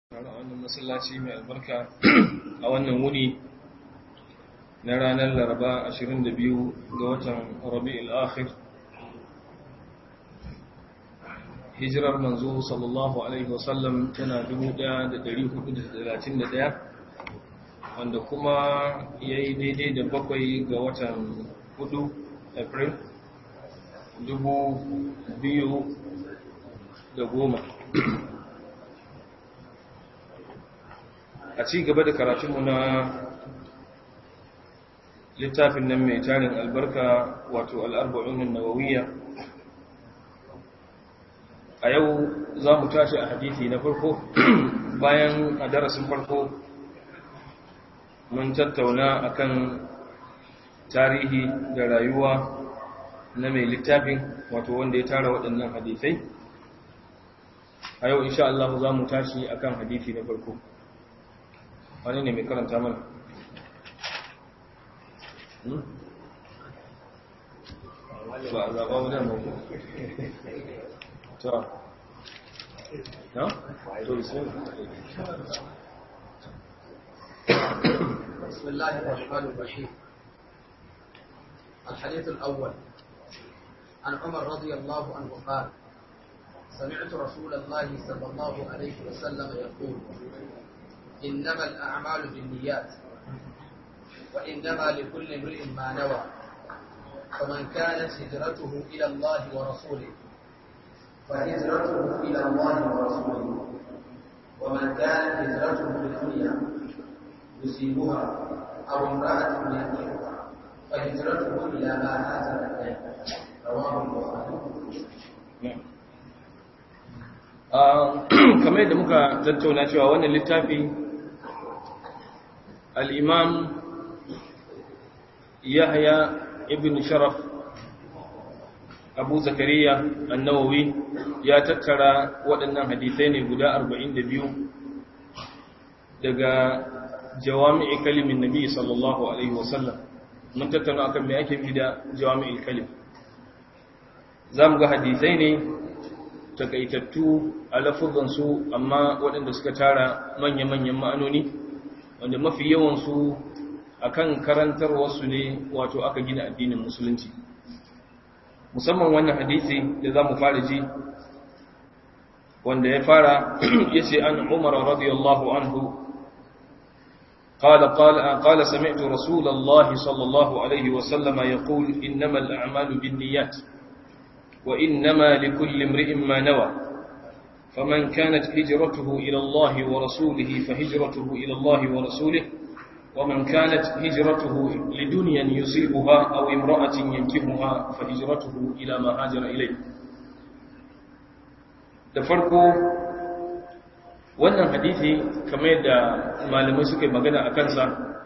a wannan masallaci mai albarka a wannan wuni na ranar laraba 22 ga watan rabi'ul akhir hijirar manzo sallallahu alaihi wasallam tana 1431 wanda kuma ya yi daidai da bakwai ga watan 4 april 2010 a ci gaba da karatunmu na littafin nan mai tarin albarka wato al'arba'unin nawawiyya a yau za mu tashi a hadithi na farko bayan a darasin farko mun tattauna akan tarihi da rayuwa na mai littafin wato wanda ya tara waɗannan hadithai a yau insha Allah za mu tashi akan hadithi na farko wani ne mai karanta mana ba a zaɓa wadda mako ta na? to بسم الله الرحمن الرحيم الحديث الأول عن عمر رضي الله عنه قال سمعت رسول الله صلى الله عليه وسلم يقول إنما الأعمال بالنيات وإنما لكل امرئ ما نوى فمن كانت هجرته إلى الله ورسوله فهجرته إلى الله ورسوله ومن كانت هجرته للدنيا يصيبها أو امرأة ينكحها فهجرته إلى ما هاجر إليه رواه البخاري kamar yadda muka tattauna cewa wannan littafi al'imam yahya ibn sharaf abu zakariya annawawi ya tattara waɗannan hadisai ne guda 42 daga jawami'i kalimin nabi sallallahu alaihi wasallam mun tattauna akan me ake bi da jawami'il kalim za mu ga hadisai ne takaitattu a lafuzansu amma waɗanda suka tara manya-manyan ma'anoni wanda mafi yawansu a kan karantarwarsu ne wato aka gina addinin musulunci musamman wannan hadisi da za mu fara ji wanda ya fara ya ce an umar radiyallahu anhu قال قال قال سمعت رسول الله صلى الله عليه وسلم يقول إنما الأعمال بالنيات وإنما لكل امرئ ما نوى فمن كانت هجرته إلى الله ورسوله فهجرته إلى الله ورسوله ومن كانت هجرته لدنيا يصيبها أو امرأة ينكبها فهجرته إلى ما هاجر إليه da farko wannan hadisi kamar yadda malamai suka yi magana a kansa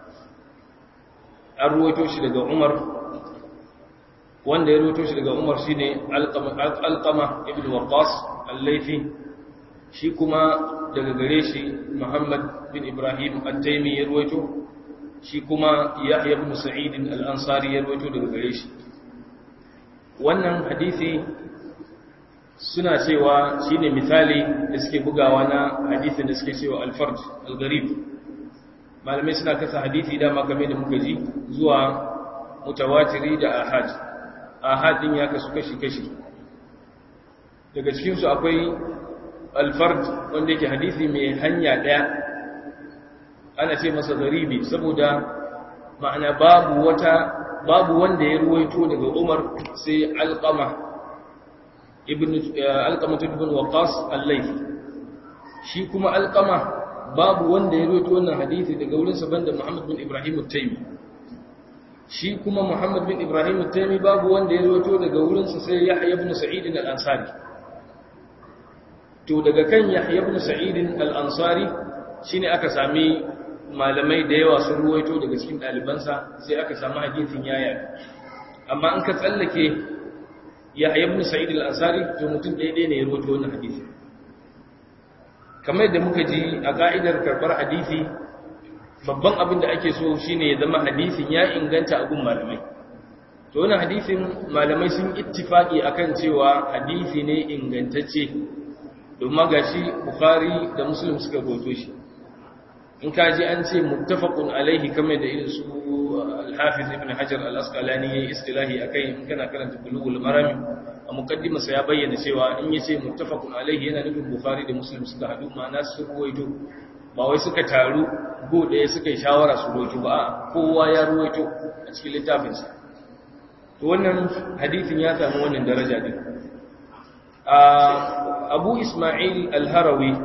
an ruwaito shi daga umar wanda ya rubuto shi daga Umar shine Alqama ibn Waqqas al-Laythi shi kuma daga gare shi Muhammad bin Ibrahim at-Taymi ya ruwaito shi kuma Yahya ibn Sa'id al-Ansari ya ruwaito daga gare shi wannan hadisi suna cewa shine misali da suke bugawa na hadisin da suke cewa al-fard al-gharib malamai suna kasa hadisi dama game da muka ji zuwa mutawatiri da ahad ahadin ya kasu kashi-kashi daga cikinsu akwai alfard wanda yake hadisi mai hanya ɗaya ana ce masa garibi saboda ma'ana babu wata babu wanda ya ruwaito daga umar sai alƙama ibn alƙama ibn waqas al-laythi shi kuma alƙama babu wanda ya ruwaito wannan hadisi daga wurinsa banda muhammad bin ibrahim at-taymi shi kuma Muhammad bin Ibrahim al-Taimi babu wanda ya rawaito daga wurinsa sai Yahya ibn Sa'id al-Ansari to daga kan Yahya ibn Sa'id al-Ansari shine aka sami malamai da yawa sun rawaito daga cikin dalibansa sai aka samu hadisin yaya amma an ka tsallake Yahya ibn Sa'id al-Ansari to mutum ɗaya ɗaya ne ya rawaito wannan hadisi kamar yadda muka ji a ka'idar karbar hadisi babban abin da ake so shine ya zama hadisin ya inganta a gun malamai to wannan hadisin malamai sun ittifaki akan cewa hadisi ne ingantacce domin gashi bukhari da muslim suka goto shi in ka ji an ce muttafaqun alaihi kamar da irin su al-hafiz ibn hajar al-asqalani yayi istilahi akai in kana karanta bulughul marami a muqaddima sai ya bayyana cewa in yace muttafaqun alaihi yana nufin bukhari da muslim suka hadu ma'ana su ruwaito ba wai suka taru go ɗaya suka yi shawara su ruwaito ba kowa ya ruwaito a cikin littafinsa to wannan hadisin ya samu wannan daraja din abu ismail al-harawi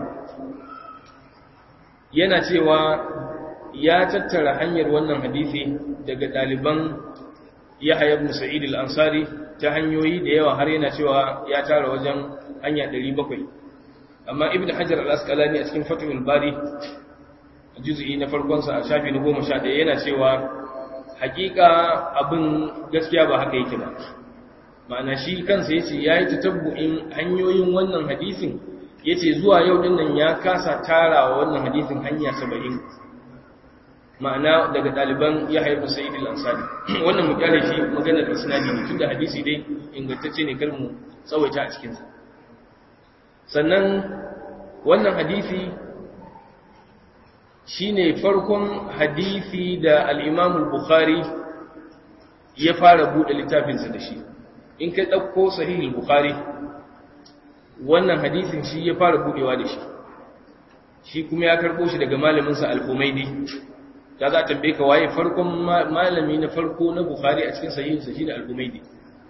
yana cewa ya tattara hanyar wannan hadisi daga ɗaliban yahya ibn sa'id al-ansari ta hanyoyi da yawa har yana cewa ya tara wajen hanya 700 amma ibn hajar al-asqalani a cikin fatul bari juz'i na farkon sa a shafi na 11 yana cewa hakika abin gaskiya ba haka yake ba ma'ana shi kansa yace yayi tatabbu'in hanyoyin wannan hadisin yace zuwa yau din nan ya kasa tarawa wannan hadisin hanya 70 ma'ana daga daliban Yahya ibn Sa'id al-Ansari wannan mu kyale shi maganar isnadi ne tunda hadisi dai ingantacce ne kar mu tsawaita a cikin sa sannan wannan hadisi shine farkon hadisi da al-Imam al-Bukhari ya fara bude littafinsa da shi in ka dauko sahih al-Bukhari wannan hadisin shi ya fara budewa da shi shi kuma ya karbo shi daga malamin sa al-Humaydi da za ta tambaye ka waye farkon malami na farko na Bukhari a cikin sahihin sa shine al-Humaydi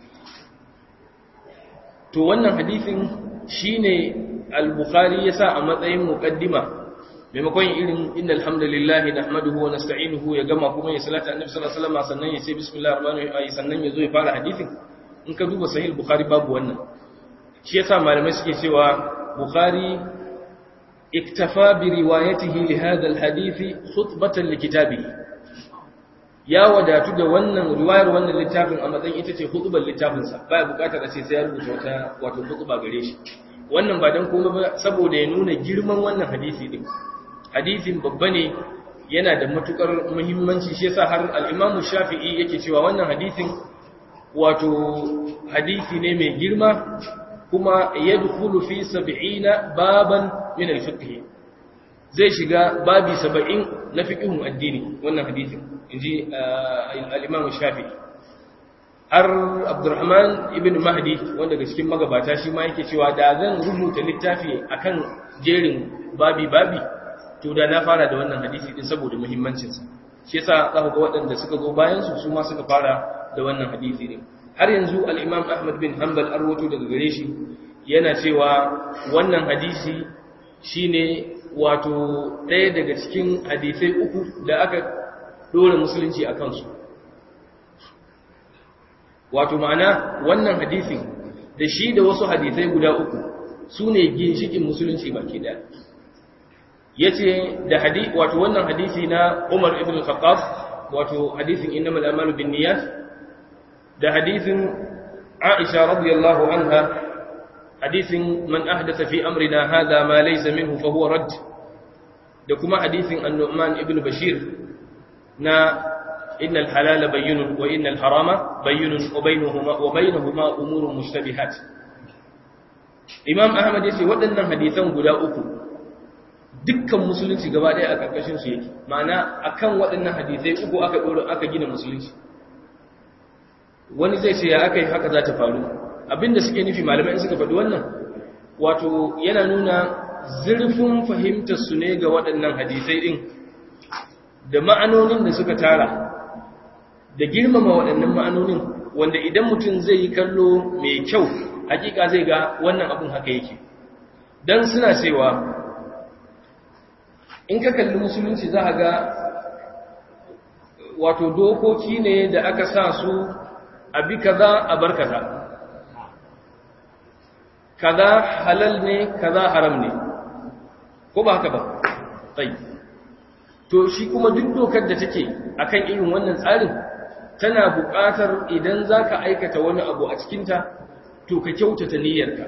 to wannan hadisin shine al-Bukhari yasa a matsayin muqaddima maimakon irin innal hamdalillah nahmaduhu wa nasta'inuhu ya gama kuma ya salata annabi sallallahu alaihi wasallam sannan ya ce bismillahir rahmanir rahim sannan ya zo ya fara hadisin in ka duba sahih bukhari babu wannan shi yasa malamai suke cewa bukhari iktafa bi riwayatihi li hadha alhadith khutbatan li kitabihi ya wadatu da wannan riwayar wannan littafin a matsayin ita ce khutbar littafin sa baya bukatar a ce sai ya rubuta wata wato khutba gare shi wannan ba dan komai ba saboda ya nuna girman wannan hadisi din hadisin babba ne yana da matukar muhimmanci shi yasa har al-Imam Shafi'i yake cewa wannan hadisin wato hadisi ne mai girma kuma yadkhulu fi 70 baban min al-fiqh zai shiga babi 70 na fiqhun addini wannan hadisin inji al-Imam Shafi'i har Abdurrahman ibn Mahdi wanda daga cikin magabata shi ma yake cewa da zan rubuta littafi akan jerin babi babi to da na fara da wannan hadisi din saboda muhimmancinsa shi yasa za ku ga waɗanda suka zo bayan su su ma suka fara da wannan hadisi din har yanzu al-Imam Ahmad bin Hanbal arwato daga gare shi yana cewa wannan hadisi shine wato ɗaya daga cikin hadisai uku da aka dora musulunci a kansu wato ma'ana wannan hadisin da shi da wasu hadisai guda uku su ne ginshikin musulunci baki daya yace da hadisi wato wannan hadisi na Umar ibn al-Khattab wato hadisin innamal a'malu binniyat da hadisin Aisha radiyallahu anha hadisin man ahdatha fi amrina hadha ma laysa minhu fa huwa radd da kuma hadisin An-Nu'man ibn Bashir na innal halala bayyinun wa innal harama bayyinun wa bainahuma wa bainahuma umurun mushtabihat Imam Ahmad yace waɗannan hadisan guda uku dukkan musulunci gaba ɗaya a ƙarƙashin su yake ma'ana akan waɗannan hadisai uku aka ɗora aka gina musulunci wani zai ce ya aka yi haka za ta faru abinda suke nufi malamai suka faɗi wannan wato yana nuna zurfin fahimtar su ne ga waɗannan hadisai ɗin da ma'anonin da suka tara da girmama waɗannan ma'anonin wanda idan mutum zai yi kallo mai kyau hakika zai ga wannan abin haka yake dan suna cewa in ka kalli musulunci za a ga wato dokoki ne da aka sa su a bi kaza a bar kaza kaza halal ne kaza haram ne ko ba haka ba tsayi to shi kuma duk dokar da take akan irin wannan tsarin tana buƙatar idan za ka aikata wani abu a cikinta to ka kyautata niyyarka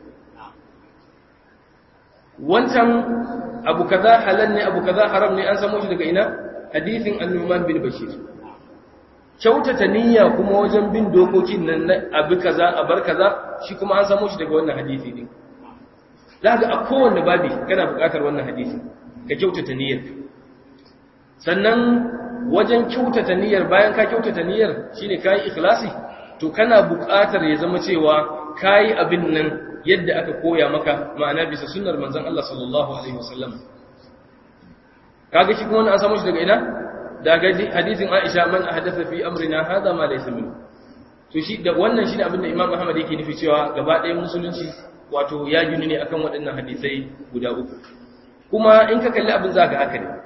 wancan abu kaza halal ne abu kaza haram ne an samu shi daga ina hadisin annuman bin bashir kyautata niyya kuma wajen bin dokokin nan na abu kaza a bar kaza shi kuma an samu shi daga wannan hadisi din za ga a kowanne babi kana buƙatar wannan hadisi ka kyautata niyyar sannan wajen kyautata niyyar bayan ka kyautata niyyar shine kai ikhlasi to kana buƙatar ya zama cewa kai abin nan yadda aka koya maka ma'ana bisa sunnar manzon Allah sallallahu alaihi wasallam kaga shi kuma wannan an samu shi daga ina daga hadisin Aisha man ahdatha fi amrina hadha ma laysa min to shi da wannan shine abin da Imam Ahmad yake nufi cewa gaba ɗayan musulunci wato ya gini ne akan waɗannan hadisai guda uku kuma in ka kalli abin zaka haka ne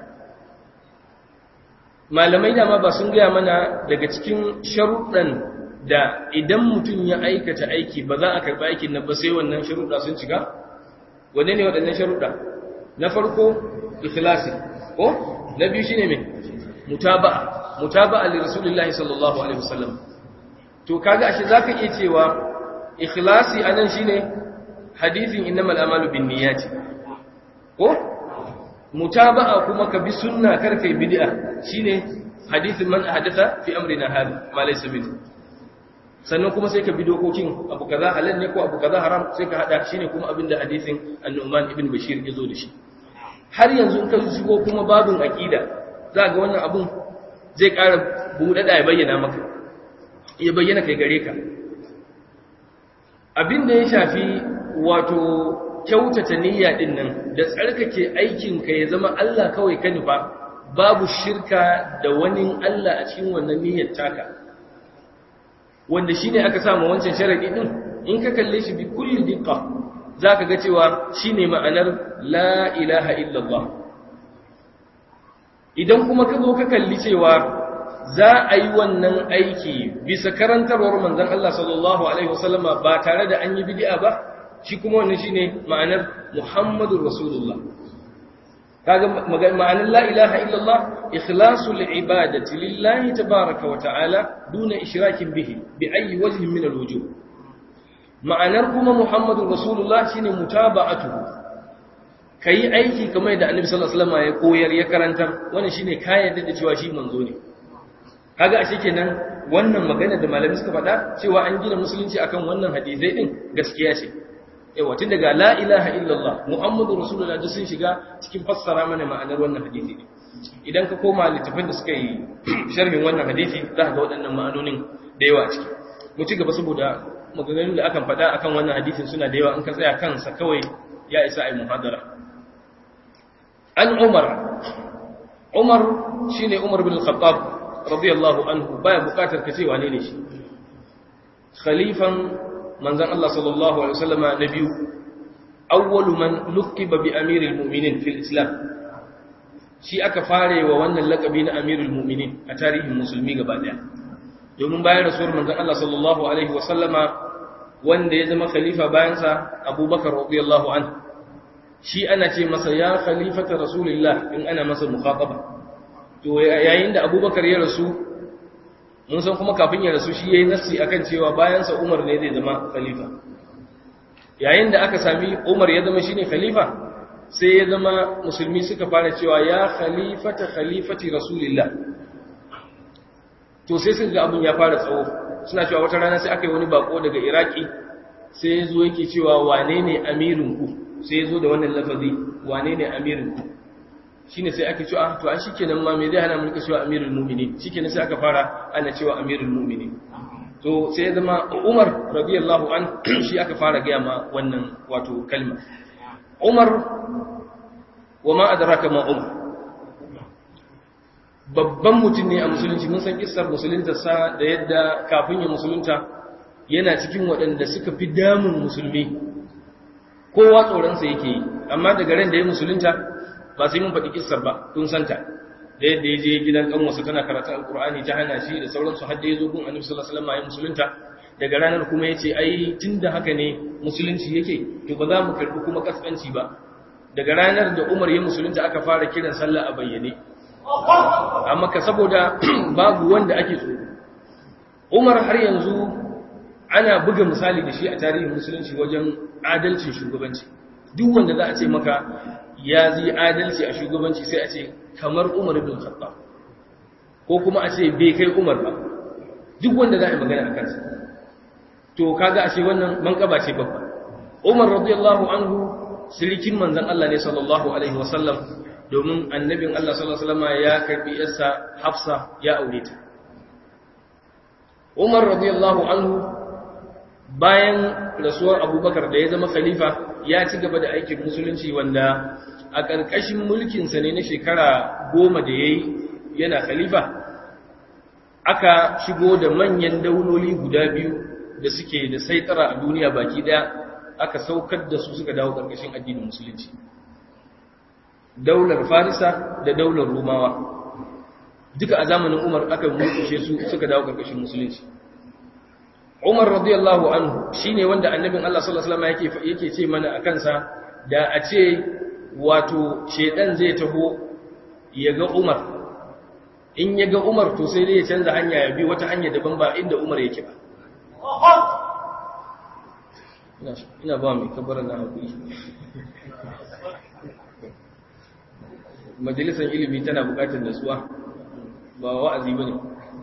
malamai dama ba sun gaya mana daga cikin sharuɗan da idan mutum ya aikata aiki ba za a karɓi aikin nan ba sai wannan sharuɗa sun cika wanne ne waɗannan sharuɗa na farko ikhlasi ko na biyu shine me mutaba'a mutaba'a li rasulillahi sallallahu alaihi wasallam to kaga ashe zaka iya cewa ikhlasi anan shine hadisin innamal a'malu binniyati ko mutaba'a kuma ka bi sunna kar kai bid'a shine hadisin man ahdatha fi amrina hada ma laysa minhu sannan kuma sai ka bi dokokin abu kaza halal ne ko abu kaza haram sai ka hada shine kuma abinda hadisin an-Nu'man ibn Bashir ya zo da shi har yanzu in ka shigo kuma babin aqida za ga wannan abun zai ƙara buɗe da ya bayyana maka ya bayyana kai gare ka abinda ya shafi wato kyautata niyya din nan da tsarkake aikin ka ya zama Allah kawai ka nufa babu shirka da wani Allah a cikin wannan niyyar taka wanda shine aka samu wancan sharadi din in ka kalle shi bi kulli diqqa zaka ga cewa shine ma'anar la ilaha illallah idan kuma ka zo ka kalli cewa za a yi wannan aiki bisa karantarwar manzon Allah sallallahu alaihi wasallama ba tare da an yi bid'a ba shi kuma wannan shine ma'anar Muhammadur Rasulullah kaga ma'anar la ilaha illallah ikhlasul ibadati lillahi tabaaraka wa ta'ala duna ishrakin bihi bi ayi wajhin min alwujuh ma'anar kuma Muhammadur Rasulullah shine mutaba'atuhu kai aiki kamar da Annabi sallallahu alaihi wasallam ya koyar ya karantar wannan shine ka yarda da cewa shi manzo ne kaga ashe kenan wannan magana da malami suka faɗa cewa an gina musulunci akan wannan hadisai din gaskiya ce yawa tun daga la ilaha illallah muhammadu rasulullah duk sun shiga cikin fassara mana ma'anar wannan hadisi ne idan ka koma littafin da suka yi sharhin wannan hadisi za ka ga waɗannan ma'anonin da yawa a ciki mu ci gaba saboda maganganun da akan faɗa akan wannan hadisin suna da yawa in ka tsaya kansa kawai ya isa ai muhadara an umar umar shine umar bin al-khattab radiyallahu anhu baya bukatar ka ce wane ne shi khalifan manzan Allah sallallahu Alaihi wasallama na biyu awwalu man lukiba bi amirul mu'minin fil islam shi aka fare wa wannan lakabi na amirul mu'minin a tarihin musulmi gaba daya domin bayan rasuwar manzan Allah sallallahu Alaihi wasallama wanda ya zama khalifa bayansa abubakar radiyallahu an shi ana ce masa ya khalifata rasulillah in ana masa mukhataba to yayin da abubakar ya rasu mun san kuma kafin ya rasu shi yayi nassi akan cewa bayan sa Umar ne zai zama khalifa yayin da aka sami Umar ya zama shine khalifa sai ya zama musulmi suka fara cewa ya khalifata khalifati rasulillah to sai suka ga abun ya fara tsawo suna cewa wata rana sai aka yi wani bako daga Iraki sai ya zo yake cewa wane ne amirin ku sai ya zo da wannan lafazi wane ne amirin ku shine sai ake cewa to an shikenan ma me zai hana mu rika cewa amirul mu'minin shikenan sai aka fara ana cewa amirul mu'minin to sai ya zama Umar radiyallahu an shi aka fara ga ma wannan wato kalma Umar wa ma adraka ma Umar babban mutum ne a musulunci mun san kissar musulunta sa da yadda kafin ya musulunta yana cikin waɗanda suka fi damun musulmi kowa tsoronsa yake yi amma daga ran da ya musulunta ba sai mun faɗi kissar ba kun santa da yadda ya je gidan ƙanwarsa tana karatun alkur'ani ta hana shi da sauransu har da ya zo gun annabi sallallahu alaihi wasallam ya musulunta daga ranar kuma ya ce ai tunda haka ne musulunci yake to ba za mu karɓi kuma kaskanci ba daga ranar da umar ya musulunta aka fara kiran sallah a bayyane amma ka saboda babu wanda ake tsoro umar har yanzu ana buga misali da shi a tarihin musulunci wajen adalcin shugabanci duk wanda za a ce maka ya zai adalci a shugabanci sai a ce kamar umar ibn khattab ko kuma a ce bai kai umar ba duk wanda za a yi magana a kansa to kaga ashe wannan manƙaba ce babba umar radiyallahu anhu sirikin manzon Allah ne sallallahu alaihi wasallam domin annabin Allah sallallahu alaihi wasallam ya karbi yarsa Hafsa ya aure ta Umar radiyallahu anhu bayan rasuwar Abubakar da ya zama khalifa ya ci gaba da aikin musulunci wanda a ƙarƙashin mulkinsa ne na shekara goma da ya yi yana khalifa aka shigo da manyan dauloli guda biyu da suke da saitara a duniya baki ɗaya aka saukar da su suka dawo ƙarƙashin addinin musulunci daular farisa da daular rumawa duka a zamanin umar aka mulkushe su suka dawo ƙarƙashin musulunci umar radiyallahu anhu shine wanda annabin Allah sallallahu alaihi wasallam yake yake ce mana akan sa da a ce wato shedan zai taho ya ga umar in ya ga umar to sai dai ya canza hanya ya bi wata hanya daban ba inda umar yake ba ina ba mai kabarar na haƙuri majalisar ilimi tana buƙatar nasuwa ba wa'azi ba ne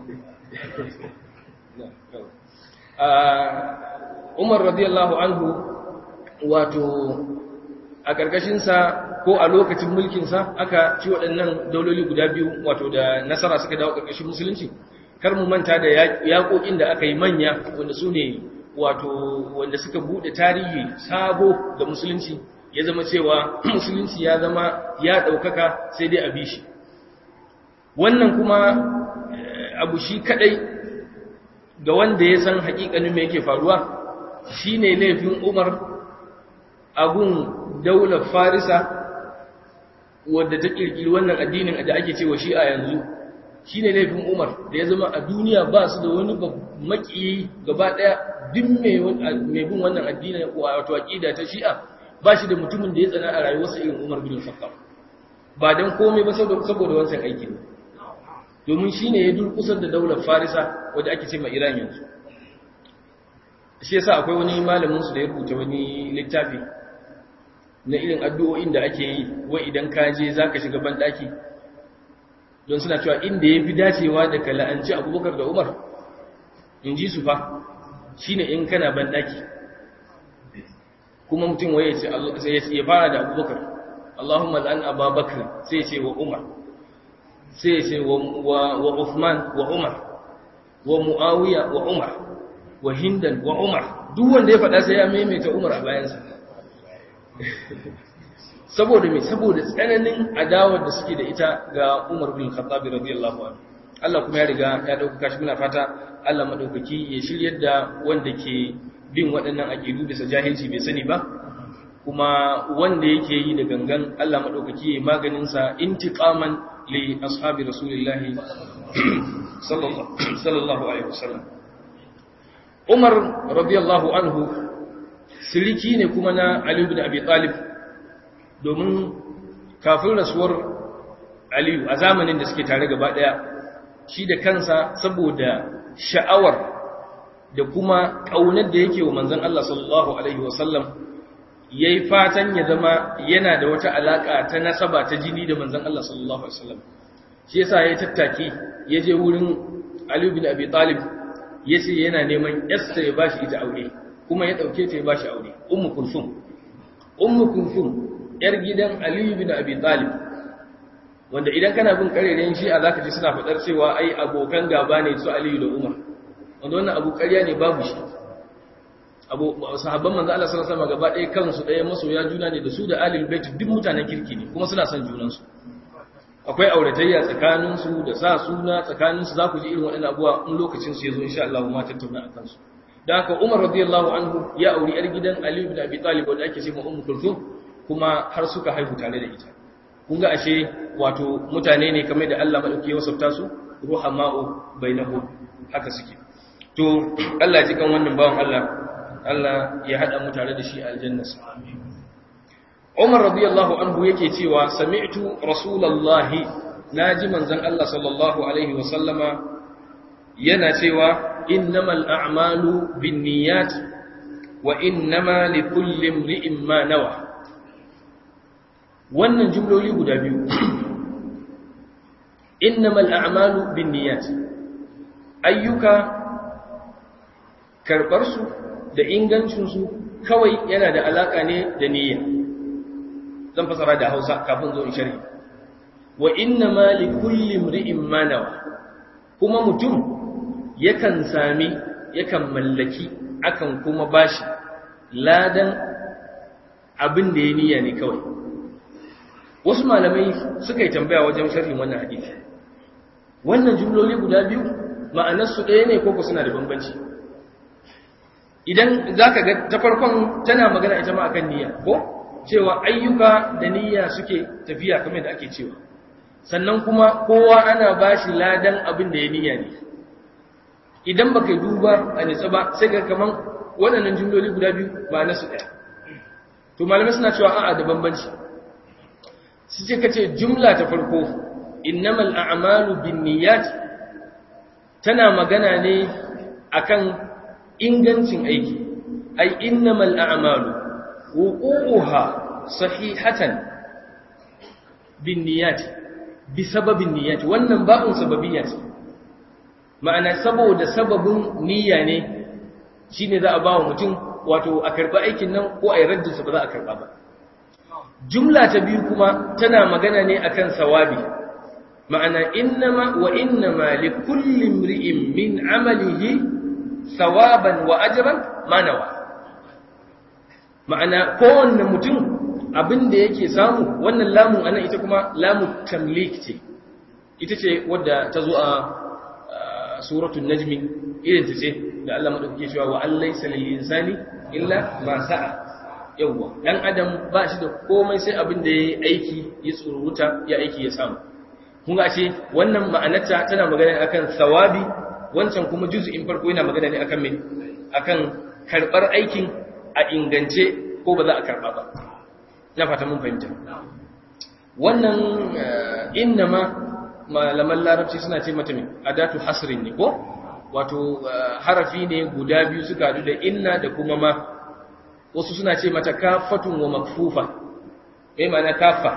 umar radiyallahu anhu wato a ƙarƙashinsa ko a lokacin mulkinsa aka ci waɗannan dauloli guda biyu wato da nasara suka dawo ƙarƙashin musulunci kar mu manta da yaƙoƙin da aka yi manya wanda su ne wato wanda suka buɗe tarihi sabo ga musulunci ya zama cewa musulunci ya zama ya ɗaukaka sai dai a bi shi wannan kuma abu shi kaɗai ga wanda ya san haƙiƙanin me yake faruwa shine laifin umar abun daular farisa wadda ta kirkiri wannan addinin da ake cewa shi a yanzu shi ne laifin umar da ya zama a duniya ba su da wani makiyi gaba daya duk mai bin wannan addinin wato aƙida ta shi'a ba shi da mutumin da ya tsana a rayuwarsa irin umar bin khattab ba don komai ba saboda wancan aikin domin shi ne ya durkusar da daular farisa wadda ake ce ma iran yanzu shi yasa akwai wani malamin su da ya rubuta wani littafi na irin addu'o'in da ake yi wa idan ka je za ka shiga banɗaki don suna cewa inda ya fi dacewa da ka la'anci abubakar da umar in ji su fa shi ne in kana banɗaki kuma mutum waye ya fara da abubakar allahumma la'an ababakar sai ce wa umar sai ce wa uthman wa umar wa mu'awiya wa umar wa hindan wa umar duk wanda ya faɗa sai ya maimaita umar a bayansa saboda mai saboda tsananin adawar da suke da ita ga Umar bin Khattab radiyallahu anhu Allah kuma ya riga ya dauka shi muna fata Allah madaukaki ya shiryar da wanda ke bin waɗannan aqidu bisa jahilci bai sani ba kuma wanda yake yi da gangan Allah madaukaki ya maganin sa intiqaman li ashabi rasulillahi sallallahu alaihi wasallam Umar radiyallahu anhu siliki ne kuma na Ali ibn Abi Talib domin kafin rasuwar Aliyu a zamanin da suke tare gaba daya shi da kansa saboda sha'awar da kuma kaunar da yake wa manzon Allah sallallahu alaihi wasallam yayi fatan ya zama yana da wata alaka ta nasaba ta jini da manzon Allah sallallahu alaihi wasallam shi yasa ya tattaki ya je wurin Ali ibn Abi Talib yace yana neman yarsa ya bashi ita aure kuma ya ɗauke ta ya ba shi aure ummu kulsum ummu kulsum yar gidan aliyu bin abi talib wanda idan kana bin karerayen shi a zaka ji suna faɗar cewa ai abokan gaba ne su aliyu da umar wanda wannan abu ƙarya ne babu shi abu sahabban manzo Allah sallallahu alaihi wasallam gaba ɗaya kansu ɗaya masoya juna ne da su da alil bait duk mutanen kirki ne kuma suna son junansu akwai auratayya tsakaninsu da sa suna tsakaninsu za ku ji irin waɗannan abuwa in lokacin su ya zo insha Allah ma tattauna akan su da haka Umar radiyallahu anhu ya auri yar gidan Ali ibn Abi Talib wanda ake cewa Ummu Kulthum kuma har suka haihu tare da ita kun ga ashe wato mutane ne kamar da Allah madauki ya wasafta su ruhama'u bainahum haka suke to Allah ji kan wannan bawan Allah Allah ya hada mu tare da shi a aljannarsa Umar radiyallahu anhu yake cewa sami'tu rasulullahi naji manzon Allah sallallahu alaihi wa sallama yana cewa innamal a'malu binniyat wa innama likulli imri'in ma nawa wannan jumloli guda biyu innamal a'malu binniyat ayyuka karbar su da ingancin su kawai yana da alaka ne da niyya zan fasara da Hausa kafin zo in sharhi wa inna ma li kulli imri'in ma nawa kuma mutum yakan sami yakan mallaki akan kuma bashi ladan abin da ya niyya ne kawai wasu malamai suka yi tambaya wajen sharhin wannan hadisi wannan jumloli guda biyu ma'anarsu ɗaya ne ko suna da bambanci idan za ka ga ta farkon tana magana ita ma akan niyya ko cewa ayyuka da niyya suke tafiya kamar da ake cewa sannan kuma kowa ana ba shi ladan abin da ya niyya ne idan baka duba a nitsa ba sai ga kaman waɗannan jumloli guda biyu ba nasu ɗaya to malamai suna cewa a'a da bambanci su ce kace jumla ta farko innamal a'malu binniyat tana magana ne akan ingancin aiki ai innamal a'malu wuquha sahihatan binniyat bisababin niyyat wannan ba'un sababiyya ce ma'ana saboda sababin niyya ne shine za a ba wa mutum wato a karba aikin nan ko a yi raddinsa ba za a karba ba jumla ta biyu kuma tana magana ne akan sawabi ma'ana innama wa innama li kulli imri'in min amalihi sawaban wa ajran manawa ma'ana kowanne mutum abin da yake samu wannan lamun anan ita kuma lamu tamlik ce ita ce wadda ta zo a suratul najmi irin ta ce da Allah madaukake cewa wa allaysa lil insani illa ma sa'a yawwa dan adam ba shi da komai sai abin da yayi aiki ya tsururuta ya aiki ya samu kun ga ce wannan ma'anarta tana magana akan sawabi wancan kuma juz'in farko yana magana ne akan me akan karbar aikin a ingance ko ba za a karba ba na fata mun fahimta wannan innama malaman larabci suna ce mata me adatu hasrin ne ko wato harafi ne guda biyu suka hadu da inna da kuma ma wasu suna ce mata kafatun wa makfufa me ma'ana kafa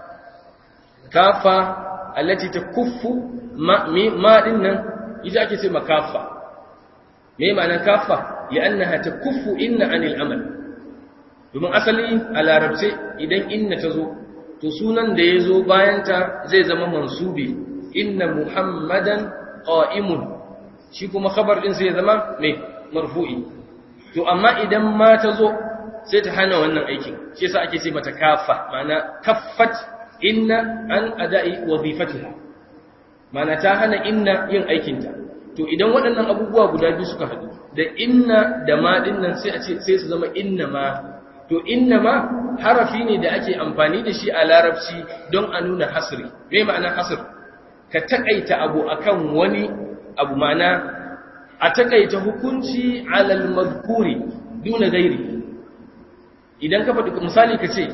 kafa allati takuffu ma ma din nan ita ake ce makafa me ma'ana kafa li'annaha takuffu inna anil amal domin asali a larabce idan inna ta zo to sunan da ya zo bayanta zai zama mansubi inna muhammadan qa'imun shi kuma khabar din sai ya zama mai marfu'i to amma idan ma ta zo sai ta hana wannan aikin shi yasa ake ce mata kafa ma'ana kaffat inna an ada'i wazifatiha ma'ana ta hana inna yin aikinta to idan waɗannan abubuwa guda biyu suka haɗu da inna da ma dinnan sai a ce sai su zama inna ma to inna ma harafi ne da ake amfani da shi a larabci don a nuna hasri me ma'ana hasr ka takaita abu akan wani abu ma'ana a takaita hukunci alal mazkuri duna gairi idan ka faɗi misali ka ce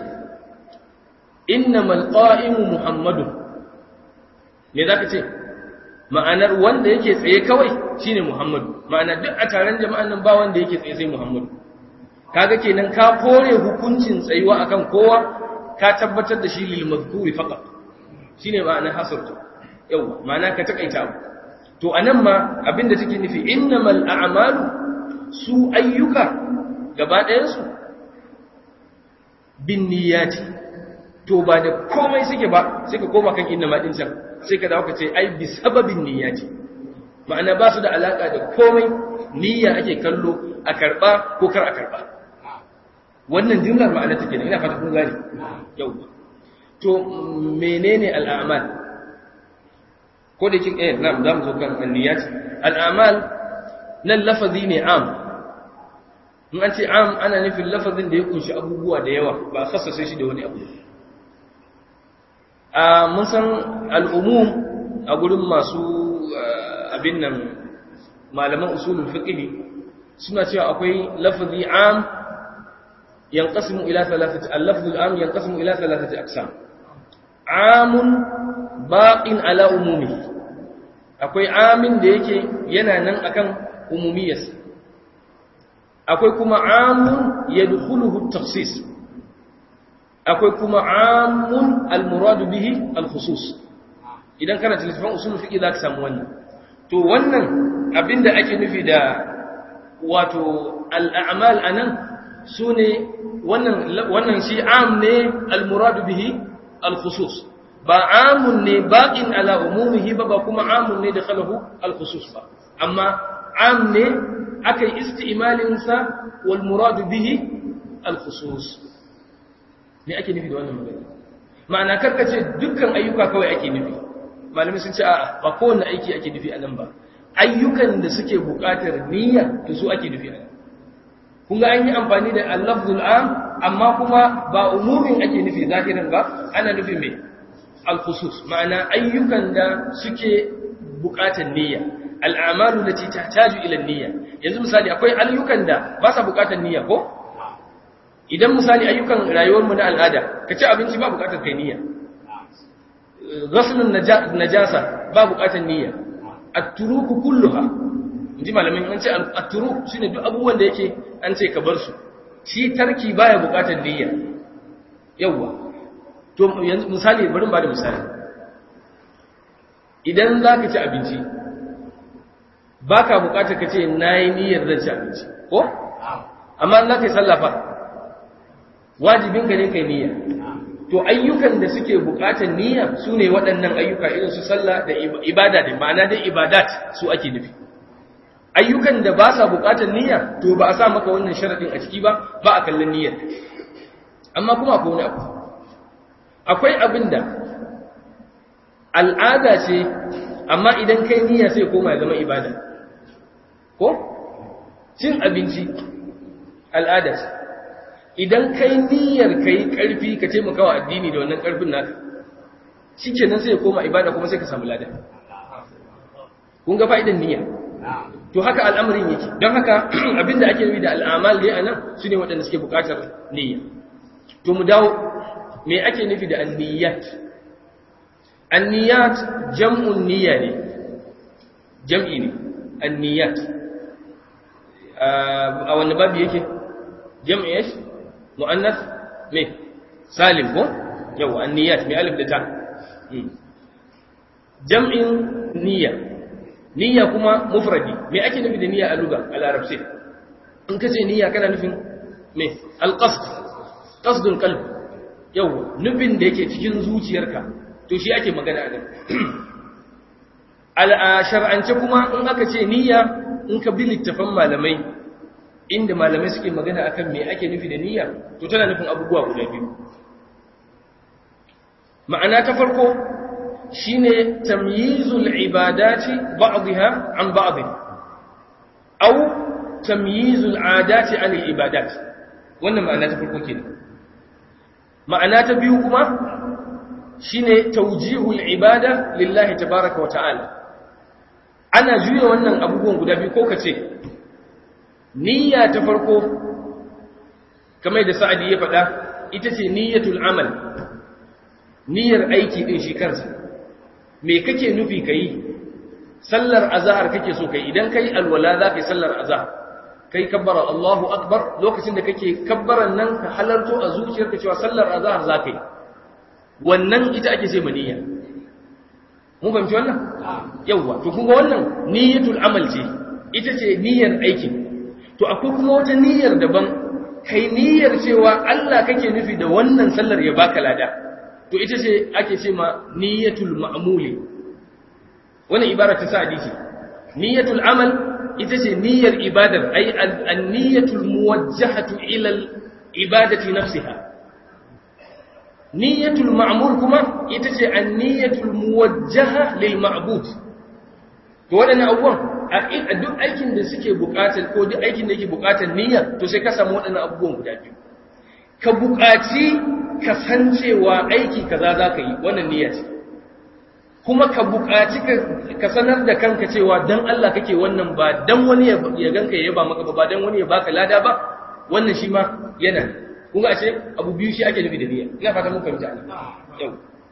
innamal qa'imu muhammadun me zaka ce ma'anar wanda yake tsaye kawai shine muhammadu ma'ana duk a taron jama'an nan ba wanda yake tsaye sai muhammadu kaga kenan ka kore hukuncin tsayuwa akan kowa ka tabbatar da shi lil mazkuri faqat shine ma'anar hasartu yawa ma'ana ka takaita abu to anan ma abinda take nufi innamal a'malu su ayyuka gaba ɗayan su bin niyyati to ba da komai suke ba sai ka koma kan inna ma din can sai ka dawo ka ce ai bi sababin niyyati ma'ana ba su da alaka da komai niyya ake kallo a karba ko kar a karba wannan jumlar ma'ana take ne ina fata kun gane yau to menene al'amal ko da kin eh na'am zamu zo kan anniyat al'amal nan lafazi ne am in an ce am ana nufin lafazin da ya kunshi abubuwa da yawa ba khassace shi da wani abu a mun san al'umum a gurin masu abin nan malaman usulul fiqh suna cewa akwai lafazi am yanqasimu ila thalathati al-lafz al-am yanqasimu ila thalathati aqsam amun baqin ala umumihi akwai amin da yake yana nan akan umumiyarsa akwai kuma amun yadkhuluhu at-takhsis akwai kuma amun al-murad bihi al-khusus idan kana tilafin usul fiqi zaka samu wannan to wannan abinda ake nufi da wato al-a'mal anan su ne wannan shi am ne almuradu bihi alkhusus ba amun ne baƙin ala umumihi ba ba kuma amun ne da khalahu alkhusus ba amma am ne aka yi isti'imalinsa wal muradu bihi alkhusus ne ake nufi da wannan magana ma'ana karkace dukkan ayyuka kawai ake nufi malamai sun ce a'a ba kowanne aiki ake nufi a nan ba ayyukan da suke buƙatar niyya to su ake nufi a nan kun ga an yi amfani da al-lafzul am amma kuma ba umumin ake nufi zahirin ba ana nufi mai al-khusus ma'ana ayyukan da suke buƙatar niyya al'amalu lati tahtaju ila niyya yanzu misali akwai ayyukan da ba sa buƙatar niyya ko idan misali ayyukan rayuwar mu na al'ada ka ci abinci ba buƙatar kai niyya ghaslun najasa ba buƙatar niyya at-turuku kulluha inji malamin an ce at-turuk shine duk abubuwan da yake an ce ka bar su shi tarki baya buƙatar niyya yawa to yanzu misali bari ba da misali idan zaka ci abinci baka buƙatar ka ce nayi niyyar zan ci abinci ko amma in zaka yi sallah fa wajibin ka ne kai niyya to ayyukan da suke buƙatar niyya su ne waɗannan ayyuka irin su sallah da ibada da ma'ana dai ibadat su ake nufi ayyukan da ba sa buƙatar niyya to ba a sa maka wannan sharaɗin a ciki ba ba a kallon niyyar amma kuma akwai wani abu akwai abin da al'ada ce amma idan kai niyya sai koma ya zama ibada ko cin abinci al'ada ce idan kai niyyar kai karfi ka taimaka wa addini da wannan karfin naka shikenan sai ya koma ibada kuma sai ka samu lada kun ga fa'idan niyya to haka al'amarin yake don haka abinda ake nufi da al'amal dai anan sune waɗanda suke buƙatar niyya to mu dawo me ake nufi da anniyat anniyat jam'un niyya ne jam'i ne anniyat a wani babu yake jam'i yake mu'annas me salim ko yawa anniyat me alif da ta jam'in niyya niyya kuma mufradi me ake nufi da niyya a lugha a larabci in kace niyya kana nufin me alqasd qasdul qalb yawa nufin da yake cikin zuciyarka to shi ake magana a nan al shar'ance kuma in aka ce niyya in ka bi littafan malamai inda malamai suke magana akan me ake nufi da niyya to tana nufin abubuwa guda biyu ma'ana ta farko shine tamyizul ibadati ba'dha an ba'd aw tamyizul adati an ibadat wannan ma'ana ta farko kenan ma'ana ta biyu kuma shine tawjihul ibada lillahi tabaaraka wa ta'ala ana juya wannan abubuwan guda biyu ko kace niyya ta farko kamar da sa'adi ya faɗa ita ce niyyatul amal niyyar aiki din shi kansa me kake nufi kai sallar azhar kake so kai idan kai alwala za ka yi sallar azhar kai kabbara Allahu akbar lokacin da kake kabbaran nan ka halarto a zuciyarka cewa sallar azhar za ka yi wannan ita ake ce niyya mun fahimci wannan yawwa to kun ga wannan niyyatul amal ce ita ce niyyar aikin to akwai kuma wata niyyar daban kai niyyar cewa Allah kake nufi da wannan sallar ya baka lada to ita ce ake ce ma niyyatul ma'muli wannan ibara ta sa hadisi niyyatul amal ita ce niyyar ibadar ai an-niyyatul muwajjahatu ila al-ibadati nafsiha niyyatul ma'mul kuma ita ce an-niyyatul muwajjaha lil ma'bud to waɗannan abubuwan a duk aikin da suke buƙatar ko duk aikin da yake buƙatar niyya to sai ka samu waɗannan abubuwan guda biyu ka buƙaci ka san cewa aiki kaza za ka yi wannan niyya ce kuma ka buƙaci ka sanar da kanka cewa dan Allah kake wannan ba dan wani ya ganka ya yaba maka ba ba dan wani ya baka lada ba wannan shi ma yana kun ga ce abu biyu shi ake nufi da niyya ina fata mun fahimta yau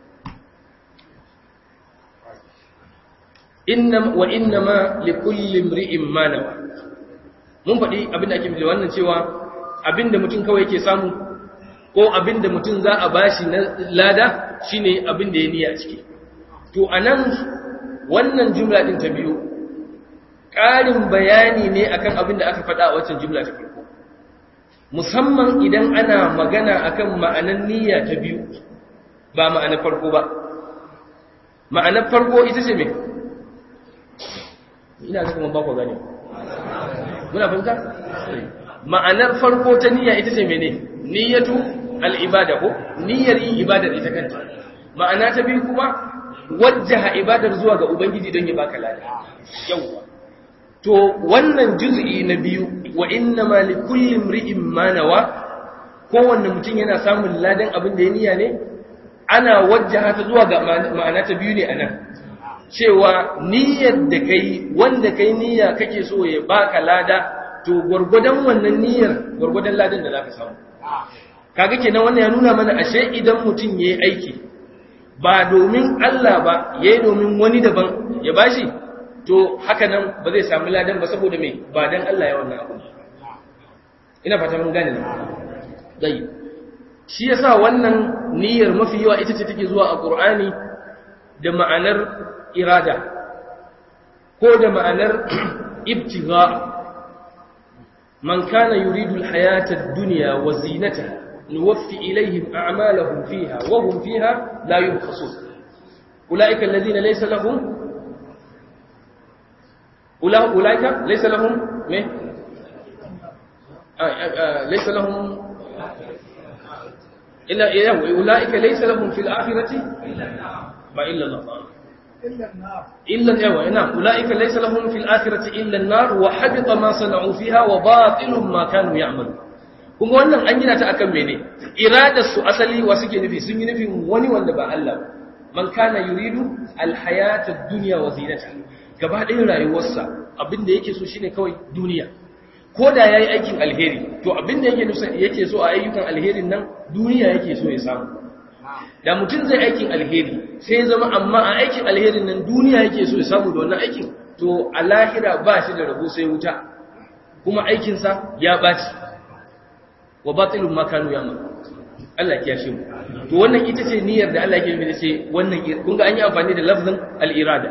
innam wa innama likulli imri'in ma nawa mun faɗi abinda ake nufi wannan cewa abinda mutum kawai yake samu ko abinda mutum za a bashi na lada shine abinda ya niyya ciki to anan wannan jumla din ta biyu ƙarin bayani ne akan abinda aka faɗa a waccan jumla ta farko musamman idan ana magana akan ma'anar niyya ta biyu ba ma'anar farko ba ma'anar farko ita ce me ina ga kuma ba ku gane muna fahimta ma'anar farko ta niyya ita ce mene niyyatu al-ibada ko niyyar yin ibadar ita kanta ma'ana ta biyu kuma wajjaha ibadar zuwa ga ubangiji don ya baka lada yawa to wannan juz'i na biyu wa inna ma li kulli imri'in ma nawa kowanne mutum yana samun ladan abin da ya niyya ne ana wajjaha ta zuwa ga ma'ana ta biyu ne anan cewa niyyar da kai wanda kai niyya kake so ya baka lada to gwargwadon wannan niyyar gwargwadon ladan da zaka samu kaga kenan wannan ya nuna mana ashe idan mutum yayi aiki ba domin Allah ba yayi domin wani daban ya bashi to haka nan ba zai samu ladan ba saboda me ba dan Allah ya wannan abu ina fata mun gane ne dai shi yasa wannan niyyar mafi yawa ita ce take zuwa a Qur'ani da ma'anar irada ko da ma'anar ibtigha man kana yuridu alhayata ad-dunya wa zinataha nuwaffi ilayhim a'malahum fiha wa hum fiha la yubkhasun ulaika alladhina laysa lahum ulaika laysa lahum me laysa lahum illa ulaika laysa lahum fil akhirati ba illa Allah إلا الأوى نعم أولئك ليس لهم في الآخرة إلا النار وحبط ما صنعوا فيها وباطل ما كانوا يعملون kuma wannan an gina ta akan mene iradar su asali wa suke nufi sun yi nufin wani wanda ba Allah man kana yuridu alhayata dunya wa zinata gaba ɗayan rayuwarsa abin da yake so shine kawai duniya ko da yayi aikin alheri to abin da yake yake so a ayyukan alherin nan duniya yake so ya samu da mutum zai aikin alheri sai ya zama amma a aikin alherin nan duniya yake so ya samu da wannan aikin to a lahira ba shi da rabo sai wuta kuma aikinsa ya ɓaci wa batilun makanu ya ma Allah ya kiyashe mu to wannan ita ce niyyar da Allah yake nufi ce wannan kun ga an yi amfani da lafzin al-irada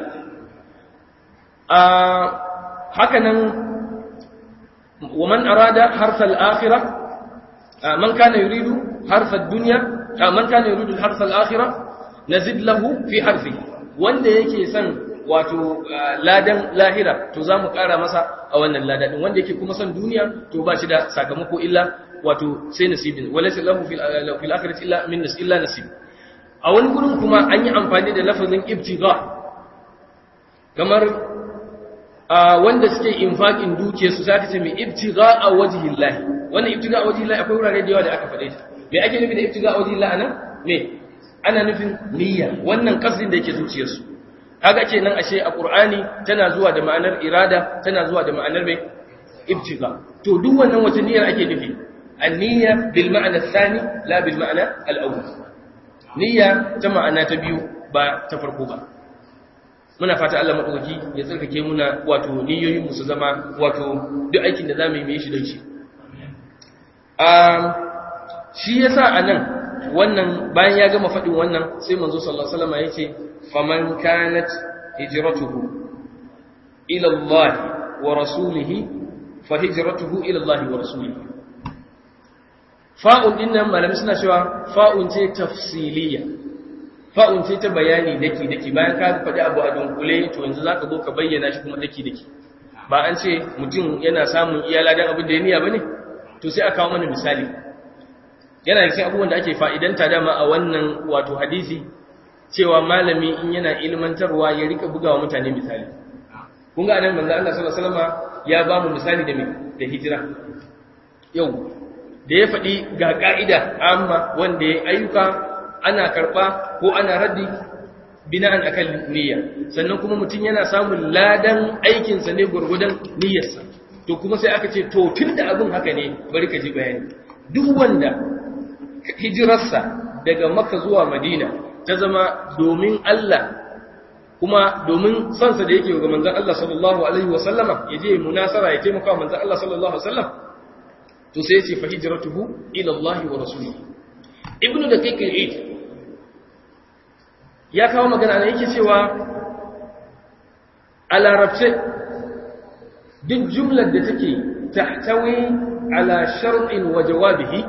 a haka nan wa man arada harfa al-akhirah man kana yuridu harfa ad-dunya man kana yuridu harfa al-akhirah nazid lahu fi harfi wanda yake son wato ladan lahira to zamu kara masa a wannan ladadin wanda yake kuma son duniya to ba shi da sakamako illa wato sai nasibin walaysa lahu fil fil akhirati illa min nas illa nasib a wani gurin kuma an yi amfani da lafazin ibtigha kamar wanda suke infaqin dukiyar su zaka ce mai ibtigha a wajhillah wannan ibtigha a wajhillah akwai wurare da yawa da aka faɗe ta me ake nufi da ibtigha a wajhillah anan me ana nufin niyya wannan kasdin da yake zuciyarsu kaga kenan ashe a qur'ani tana zuwa da ma'anar irada tana zuwa da ma'anar mai ibtigha to duk wannan wata niyyar ake nufi an-niyya bil ma'na ath-thani la bil ma'na al-awwal niyya ta ma'ana ta biyu ba ta farko ba muna fata Allah madaukaki ya tsarkake muna wato niyoyin mu su zama wato duk aikin da zamu yi mu yi shi don shi um shi yasa anan wannan bayan ya gama faɗin wannan sai manzo sallallahu alaihi wasallam yace faman kanat hijratuhu ila Allah wa rasulihi fa hijratuhu ila Allah wa rasulihi fa'un din nan malami suna cewa fa'un ce tafsiliya fa'un ce ta bayani daki daki bayan ka faɗi abu a dunkule to yanzu zaka zo ka bayyana shi kuma daki daki ba an ce mutum yana samun iyala dan abin da ya niyya bane to sai aka kawo mana misali yana da cikin abubuwan da ake fa'idanta dama a wannan wato hadisi cewa malami in yana ilmantarwa ya rika bugawa mutane misali kun ga anan manzo Allah sallallahu alaihi wasallam ya ba mu misali da da hijira yau da ya faɗi ga ka'ida amma wanda ya ayyuka ana karɓa ko ana raddi bina'an akan niyya sannan kuma mutum yana samun ladan aikinsa ne gurgudan niyyarsa to kuma sai aka ce to tunda abin haka ne bari ka ji bayani duk wanda hijirarsa daga makka zuwa madina ta zama domin Allah kuma domin sansa da yake ga manzon Allah sallallahu alaihi wasallama ya je munasara ya taimaka manzon Allah sallallahu alaihi wasallam to sai ya ce fa hijratuhu ila Allah wa rasulihi ibnu da kai kai ya kawo magana ne yake cewa a larabce duk jumlar da take tahtawi ala shar'in wa jawabihi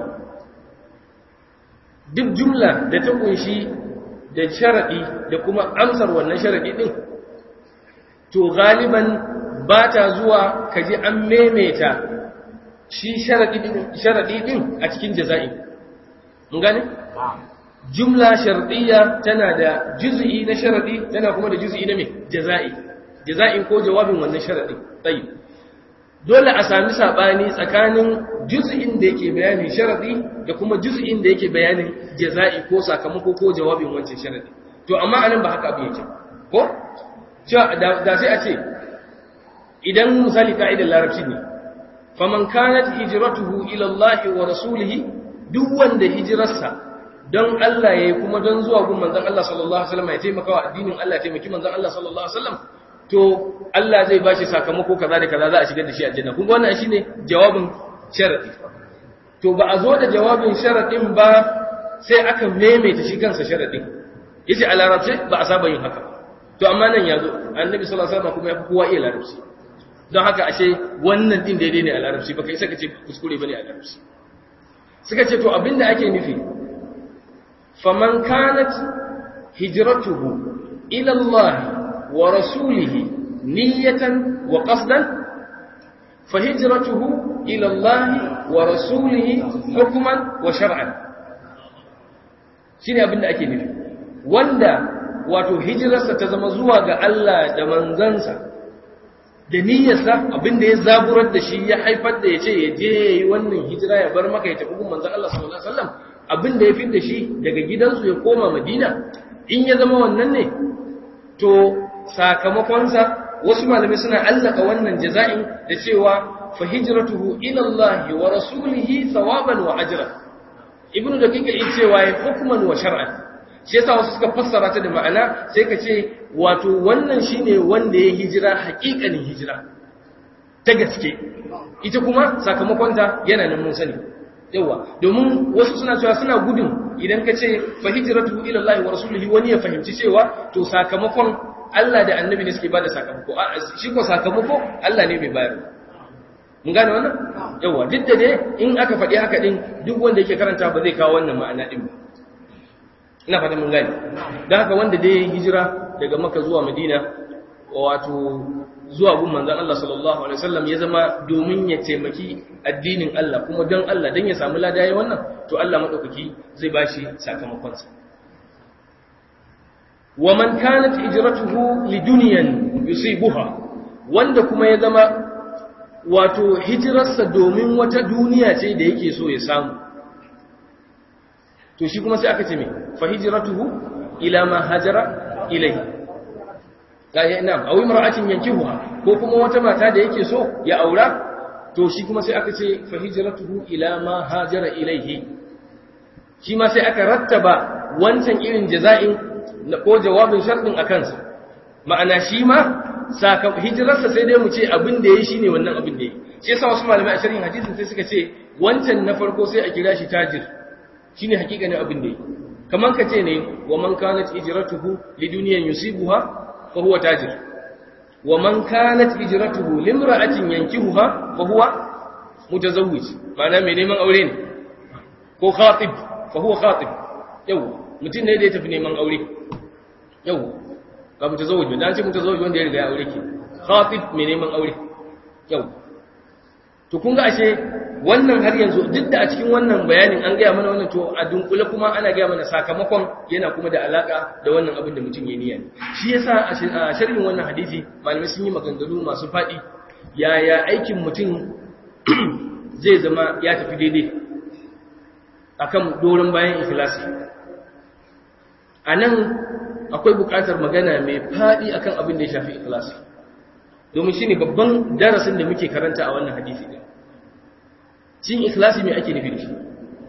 duk jumla da ta kunshi da sharadi da kuma amsar wannan sharadi din to galiban ba ta zuwa kaji an memeta shi sharadi din a cikin jaza'i mun gane jumla shartiyya tana da juz'i na sharadi tana kuma da juz'i na me jaza'i jaza'in ko jawabin wannan sharadi tayyib dole a sami sabani tsakanin juz'in da yake bayanin sharadi da kuma juz'in da yake bayanin jaza'i ko sakamako ko jawabin wancan sharadi to amma anan ba haka abin yake ko cewa da sai a ce idan misali ka'idar larabci ne faman kanat hijratuhu ila Allah wa rasulihi duk wanda hijirarsa don Allah yayi kuma don zuwa gun manzon Allah sallallahu alaihi wasallam ya taimaka wa addinin Allah ya taimaki manzon Allah sallallahu alaihi wasallam to Allah zai bashi sakamako kaza da kaza za a shigar da shi aljanna kun ga wannan shine jawabin sharadi to ba a zo da jawabin sharadin ba sai aka maimaita shi kansa sharadin yace a larabci ba a saba yin haka to amma nan yazo annabi sallallahu alaihi wasallam kuma ya fi kowa iya larabci don haka ashe wannan din daidai ne a larabci baka isa ka ce kuskure bane a larabci suka ce to abinda ake nufi faman kanat hijratuhu ila Allah wa rasulihi niyyatan wa qasdan fa hijratuhu ila Allah wa rasulihi hukman wa shar'an shine abinda ake nufi wanda wato hijirarsa ta zama zuwa ga Allah da manzansa da niyyarsa abinda ya zaburar da shi ya haifar da ya ce ya je ya yi wannan hijira ya bar maka ya tafi gun manzan Allah sallallahu alaihi wasallam abinda ya da shi daga gidansu ya koma Madina in ya zama wannan ne to sakamakonsa wasu malamai suna allaka wannan jaza'in da cewa fa hijratuhu ila Allah wa rasulihi thawaban wa ajran ibnu daqiq in cewa ya hukman wa shar'an shi yasa wasu suka fassara ta da ma'ana sai ka ce wato wannan shine wanda ya hijira haƙiƙanin hijira ta gaske ita kuma sakamakonta yana nan mun sani yawa domin wasu suna cewa suna gudun idan ka ce fa hijratu ila Allah wa rasulihi wani ya fahimci cewa to sakamakon Allah da annabi ne suke bada sakamako shi ko sakamako Allah ne mai bayar mun gane wannan yawa duk da dai in aka faɗi haka din duk wanda yake karanta ba zai kawo wannan ma'ana din ba ina fata mun gane don haka wanda dai ya hijira daga maka zuwa madina wato zuwa gun manzan Allah sallallahu alaihi wasallam ya zama domin ya taimaki addinin Allah kuma don Allah don ya samu lada ya wannan to Allah madaukaki zai bashi sakamakonsa wa man kanat hijratuhu lidunyan yusibuha wanda kuma ya zama wato hijirarsa domin wata duniya ce da yake so ya samu to shi kuma sai aka ce me fa hijratuhu ila ma hajara ilayhi ga ya ina aw imra'atin yankihuha ko kuma wata mata da yake so ya aura to shi kuma sai aka ce fa hijratuhu ila ma hajara ilayhi shi ma sai aka rattaba wancan irin jaza'in ko jawabin sharɗin a kansa ma'ana shi ma saka hijirarsa sai dai mu ce abin da yayi shine wannan abin da yayi shi yasa wasu malamai a sharhin hadisin sai suka ce wancan na farko sai a kira shi tajir shine hakikanin abin da yi kaman ka ce ne wa man kanat hijratuhu lidunyan yusibuha fa huwa tajir wa man kanat hijratuhu limra'atin yankihuha fa huwa mutazawwij ma'ana mai neman aure ne ko khatib fa huwa khatib yau mutum ne da ya tafi neman aure yau ba mutazawwij ba dan ce mutazawwij wanda ya riga ya aure ke khatib mai neman aure yau to kun ga ashe wannan har yanzu duk da a cikin wannan bayanin an gaya mana wannan to a dunkule kuma ana gaya mana sakamakon yana kuma da alaka da wannan abin da mutum ya niyya shi yasa a sharhin wannan hadisi malamai sun yi maganganu masu faɗi yaya aikin mutum zai zama ya tafi daidai akan doron bayan ikhlasi a nan akwai buƙatar magana mai faɗi akan abin da ya shafi ikhlasi domin shine babban darasin da muke karanta a wannan hadisi din cin ikhlasi mai ake nufi da shi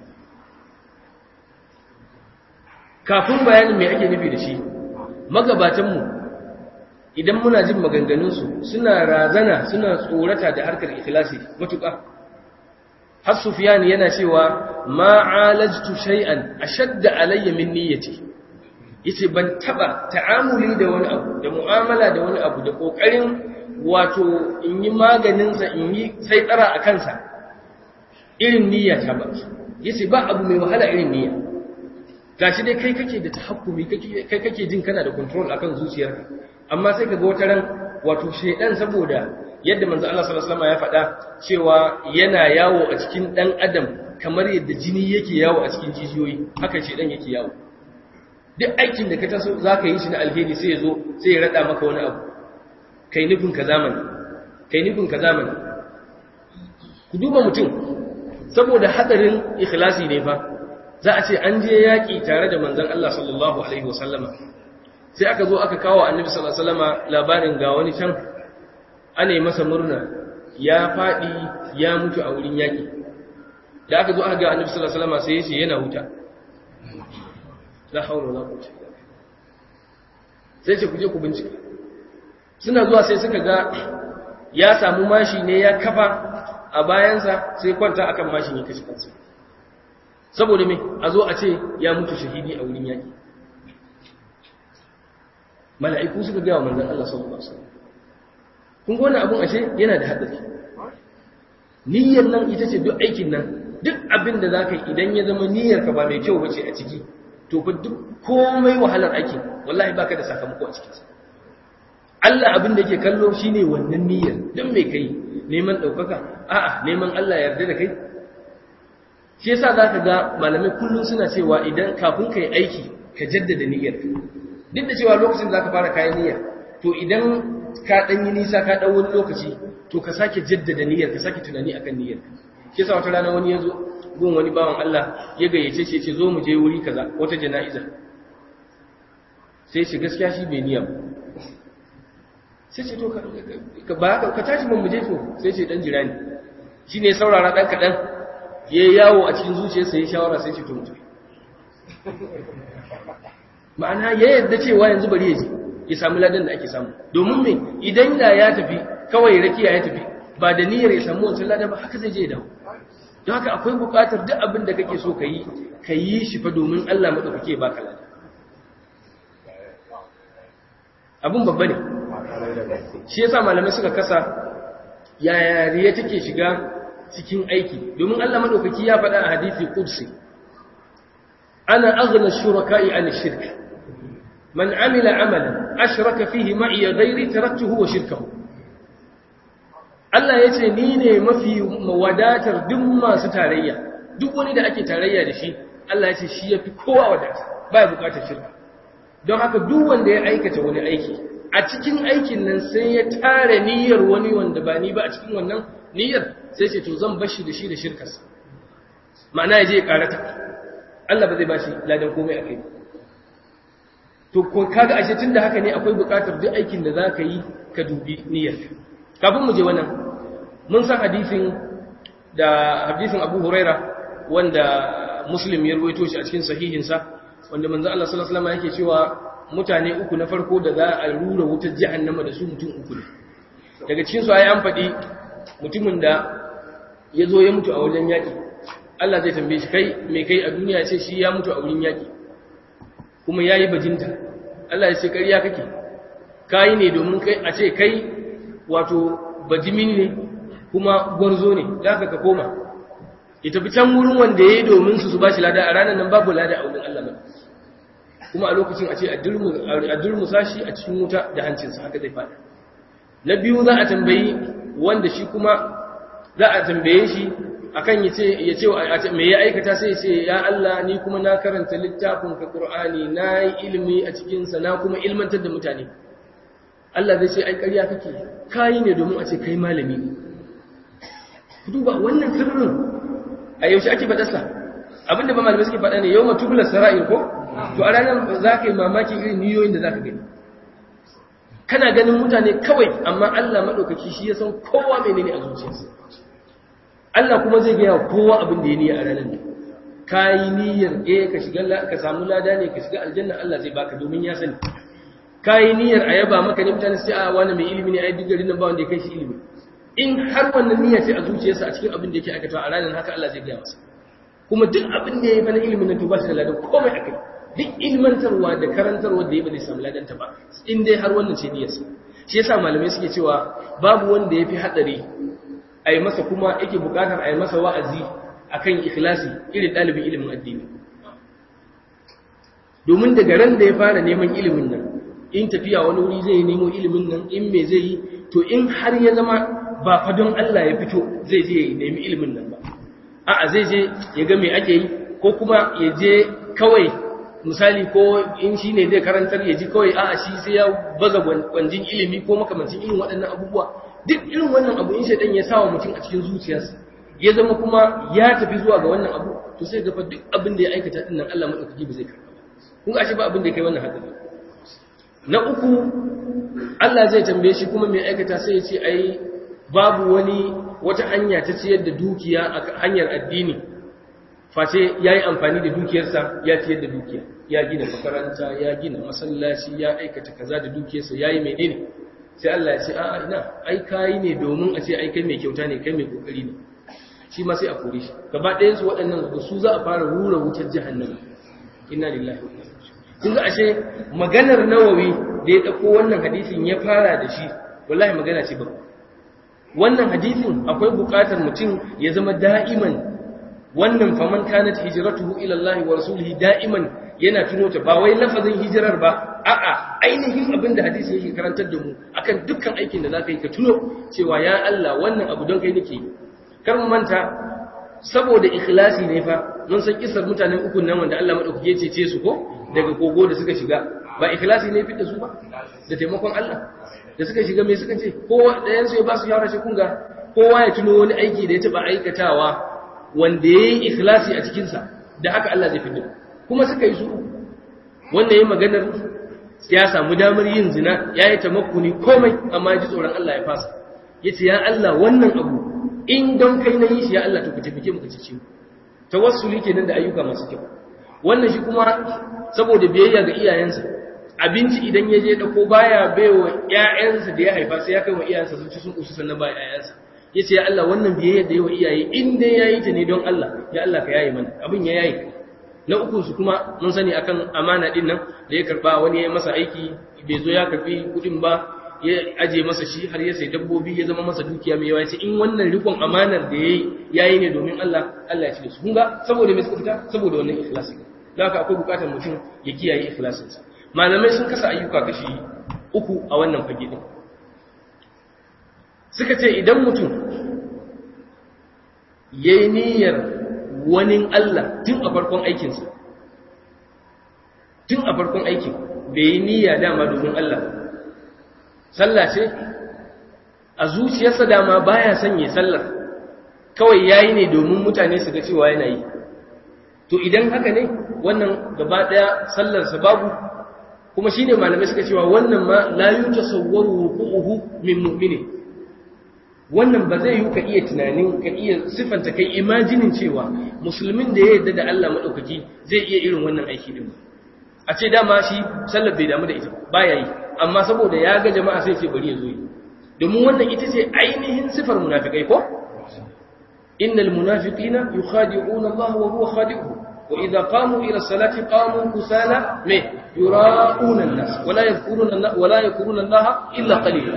kafin bayanin mai ake nufi da shi magabatanmu idan muna jin maganganunsu suna razana suna tsorata da harkar ikhlasi matuƙa har sufiyani yana cewa ma'alajtu shay'an ashadda alayya min niyyati yace ban taba ta'amuli da wani abu da mu'amala da wani abu da kokarin wato in yi maganin sa in yi sai tsara a kansa irin niyya ta ba yace ba abu mai wahala irin niyya gashi dai kai kake da tahakkumi kai kake jin kana da control akan zuciyarka amma sai kaga wata ran wato shedan saboda yadda manzo Allah sallallahu alaihi wasallam ya faɗa cewa yana yawo a cikin dan adam kamar yadda jini yake yawo a cikin jijiyoyi haka shedan yake yawo duk aikin da ka taso zaka yi shi na alheri sai ya zo sai ya rada maka wani abu kai nufin ka zamani kai nufin ka zamani ku duba mutum saboda hadarin ikhlasi ne fa za a ce an je yaƙi tare da manzon Allah sallallahu alaihi wasallama sai aka zo aka kawo annabi sallallahu alaihi wasallama labarin ga wani can ana masa murna ya faɗi ya mutu a wurin yaƙi da aka zo aka ga annabi sallallahu alaihi wasallama sai ya ce yana huta la haula wala quwwata illa billah sai ce ku je ku bincika suna zuwa sai suka ga ya samu mashi ne ya kafa a bayansa sai kwanta akan mashin ya kashe kansa saboda me a zo a ce ya mutu shahidi a wurin yaki mala'iku suka gaya wa manzon Allah sallallahu alaihi wasallam kun ga wannan abun ashe yana da hadari niyyar nan ita ce duk aikin nan duk abin da zaka yi idan ya zama niyyar ka ba mai kyau bace a ciki to fa duk komai wahalar aikin wallahi baka da sakamako a cikin sa Allah abin da yake kallo shine wannan niyyar dan me kai neman daukaka a'a neman Allah ya yarda da kai shi yasa zaka ga malamai kullun suna cewa idan kafin kai aiki ka jaddada niyyar duk da cewa lokacin da zaka fara kayan niyya to idan ka dan yi nisa ka dan wani lokaci to ka sake jaddada niyyar ka sake tunani akan niyyar shi yasa wata rana wani yazo gun wani bawan Allah ya gayyace shi ya ce zo mu je wuri kaza wata jana'iza sai shi gaskiya shi bai niyya ba sai ce to ka ba ka tashi mun muje to sai ce dan jira ni shine saurara dan kadan yayi yawo a cikin zuciyarsa yayi shawara sai ce to mutu ma'ana ya yadda cewa yanzu bari ya je ya samu ladan da ake samu domin me idan da ya tafi kawai rakiya ya tafi ba da niyyar ya samu wancan ladan ba haka zai je ya dawo don haka akwai buƙatar duk abin da kake so ka yi ka yi shi fa domin Allah madaukake baka ladan abun babba ne shi yasa malamai suka kasa yaya riya take shiga cikin aiki domin Allah madaukaki ya faɗa a hadisi qudsi ana aghna shuraka'i an shirk man amila amalan ashraka fihi ma'i ghairi taraktuhu wa shirkahu Allah yace ni ne mafi wadatar duk masu tarayya duk wani da ake tarayya da shi Allah yace shi yafi kowa wadata baya bukatar shirka don haka duk wanda ya aikata wani aiki a cikin aikin nan sai ya tare niyyar wani wanda ba ni ba a cikin wannan niyyar sai ce to zan bashi da shi da shirkarsa ma'ana ya je ya karata Allah ba zai bashi ladan komai a kai to ko kaga ashe tunda haka ne akwai buƙatar duk aikin da za ka yi ka dubi niyyar kafin mu je wannan mun san hadisin da hadisin Abu Huraira wanda Muslim ya rawaito shi a cikin sahihinsa wanda manzo Allah sallallahu alaihi wasallam yake cewa mutane uku na farko da za a rura wutar jahannama da su mutum uku ne daga cikin su ayi an faɗi mutumin da ya zo ya mutu a wajen yaƙi Allah zai tambaye shi kai me kai a duniya ce shi ya mutu a wurin yaƙi kuma yayi bajinta Allah ya ce ƙarya kake kai ne domin kai a ce kai wato bajimin ne kuma gwarzo ne da ka koma ya tafi can wurin wanda ya yi domin su su ba shi lada a ranar nan babu lada a wurin Allah mai kuma a lokacin a ce a durmusa shi a cikin wuta da hancinsa haka zai fada na biyu za a tambayi wanda shi kuma za a tambaye shi akan ya ce me ya aikata sai ce ya Allah ni kuma na karanta littafin ka Qur'ani na yi ilimi a cikinsa na kuma ilmantar da mutane Allah zai ce ai ƙarya kake kayi ne domin a ce kai malami ne ku duba wannan sirrin a yaushe ake faɗarsa abinda ba malamai suke faɗa ne yau matubular sara'ir ko to a ranar za ka yi mamaki irin niyoyin da za ka gani kana ganin mutane kawai amma Allah maɗaukaki shi ya san kowa mai ne a zuciyarsa Allah kuma zai gaya kowa abin da ya niyya a ranar ne ka yi niyyar eh ka shiga ka samu lada ne ka shiga aljanna Allah zai baka domin ya sani ka yi niyyar a yaba maka ne mutane sai a wani mai ilimi ne a yi duk garin nan ba wanda ya kai shi ilimi in har wannan niyya ce a zuciyarsa a cikin abin da yake aikatawa a ranar haka Allah zai gaya masa kuma duk abin da ya yi bana ilimin nan to ba shi da ladan komai akai duk ilmantarwa da karantarwa da ya ba zai samu ladanta ba in dai har wannan ce niyyarsa shi yasa malamai suke cewa babu wanda ya fi hadari a yi masa kuma yake bukatar a yi masa wa'azi akan ikhlasi irin ɗalibin ilimin addini domin daga ran da ya fara neman ilimin nan in tafiya wani wuri zai nemo ilimin nan in me zai yi to in har ya zama ba fa don Allah ya fito zai je ya nemi ilimin nan ba a'a zai je ya ga me ake yi ko kuma ya je kawai misali ko in shi ne zai karantar ya ji kawai a'a shi sai ya baza kwanjin ilimi ko makamancin irin waɗannan abubuwa duk irin wannan abu in shaidan ya sawa mutum a cikin zuciyarsa ya zama kuma ya tafi zuwa ga wannan abu to sai gafa duk abin da ya aikata din nan Allah madaukaki ba zai karɓa ba kun ga shi ba abin da ya kai wannan hadari na uku Allah zai tambaye shi kuma mai aikata sai ya ce ai babu wani wata hanya ta ciyar da dukiya a hanyar addini face ya yi amfani da dukiyarsa ya ciyar da dukiya ya gina makaranta ya gina masallaci ya aikata kaza da dukiyarsa ya yi mai ne sai Allah ya ce a'a ina ai kayi ne domin a ce ai kai mai kyauta ne kai mai kokari ne shi ma sai a kore shi gaba ɗayan su waɗannan da su za a fara rura wutar jahannama inna lillahi wa inna kun ga ashe maganar nawawi da ya ɗauko wannan hadisin ya fara da shi wallahi magana ce ba wannan hadisin akwai buƙatar mutum ya zama da'iman wannan faman kanat hijratuhu ila Allah wa rasulihi da'iman yana tuno ta ba wai lafazin hijirar ba a'a ainihin abin da hadisi yake karantar da mu akan dukkan aikin da zaka yi ka tuno cewa ya Allah wannan abu don kai nake kar mu manta saboda ikhlasi ne fa mun san kisar mutanen uku nan wanda Allah madaukake ya cece su ko daga kogo da suka shiga ba ikhlasi ne fitta su ba da taimakon Allah da suka shiga me suka ce kowa ɗayan su ya ba su shawara shi kunga kowa ya tuno wani aiki da ya taba aikatawa wanda yayi ikhlasi a cikin sa da haka Allah zai fitta kuma suka yi su wanda yayi maganar ya samu damar yin zina yayi tamakkuni komai amma ji tsoron Allah ya fasa yace ya Allah wannan abu in don kai na yi shi ya Allah to ka taimake mu ka cece mu tawassuli kenan da ayyuka masu kyau wannan shi kuma saboda biyayya ga iyayensa abinci idan ya je dauko baya baiwa ƴaƴansa da ya haifa sai ya kai wa iyayensa sun ci sun kusa sannan ba ƴaƴansa yace ya Allah wannan biyayya da yawa iyaye in dai yayi ta ne don Allah ya Allah ka yaye mana abin ya yayi na uku su kuma mun sani akan amana din nan da ya karba wani ya masa aiki bai zo ya karbi kudin ba ya aje masa shi har ya sai dabbobi ya zama masa dukiya mai yawa in wannan rikon amanar da yayi yayi ne domin Allah Allah ya ci da su kun ga saboda me suka fita saboda wannan ikhlasi da haka akwai bukatar mutum ya kiyaye ikhlasin sa malamai sun kasa ayyuka kashi uku a wannan fage din suka ce idan mutum yayi niyyar wani Allah tun a farkon aikinsa tun a farkon aikin bai yi niyya dama domin Allah sallah ce a zuciyarsa dama baya sanye sallar kawai yayi ne domin mutane su ga cewa yana yi to idan haka ne wannan gaba daya sallar sa babu kuma shine malamai suka cewa wannan ma la yutasawwaru wuquhu min mu'mini wannan ba zai yi ka iya tunanin ka iya sifanta kai imajinin cewa musulmin da ya yarda da Allah madaukaki zai iya irin wannan aiki din a ce dama shi sallar bai damu da ita baya yi amma saboda ya ga jama'a sai ce bari ya zo yi domin wannan ita ce ainihin sifar munafikai ko innal munafiqina yukhadi'una Allah wa huwa khadi'uhum wa idza qamu ila salati qamu kusala me yura'una an-nas wa la yadhkuruna Allah wa la yadhkuruna Allah illa qalila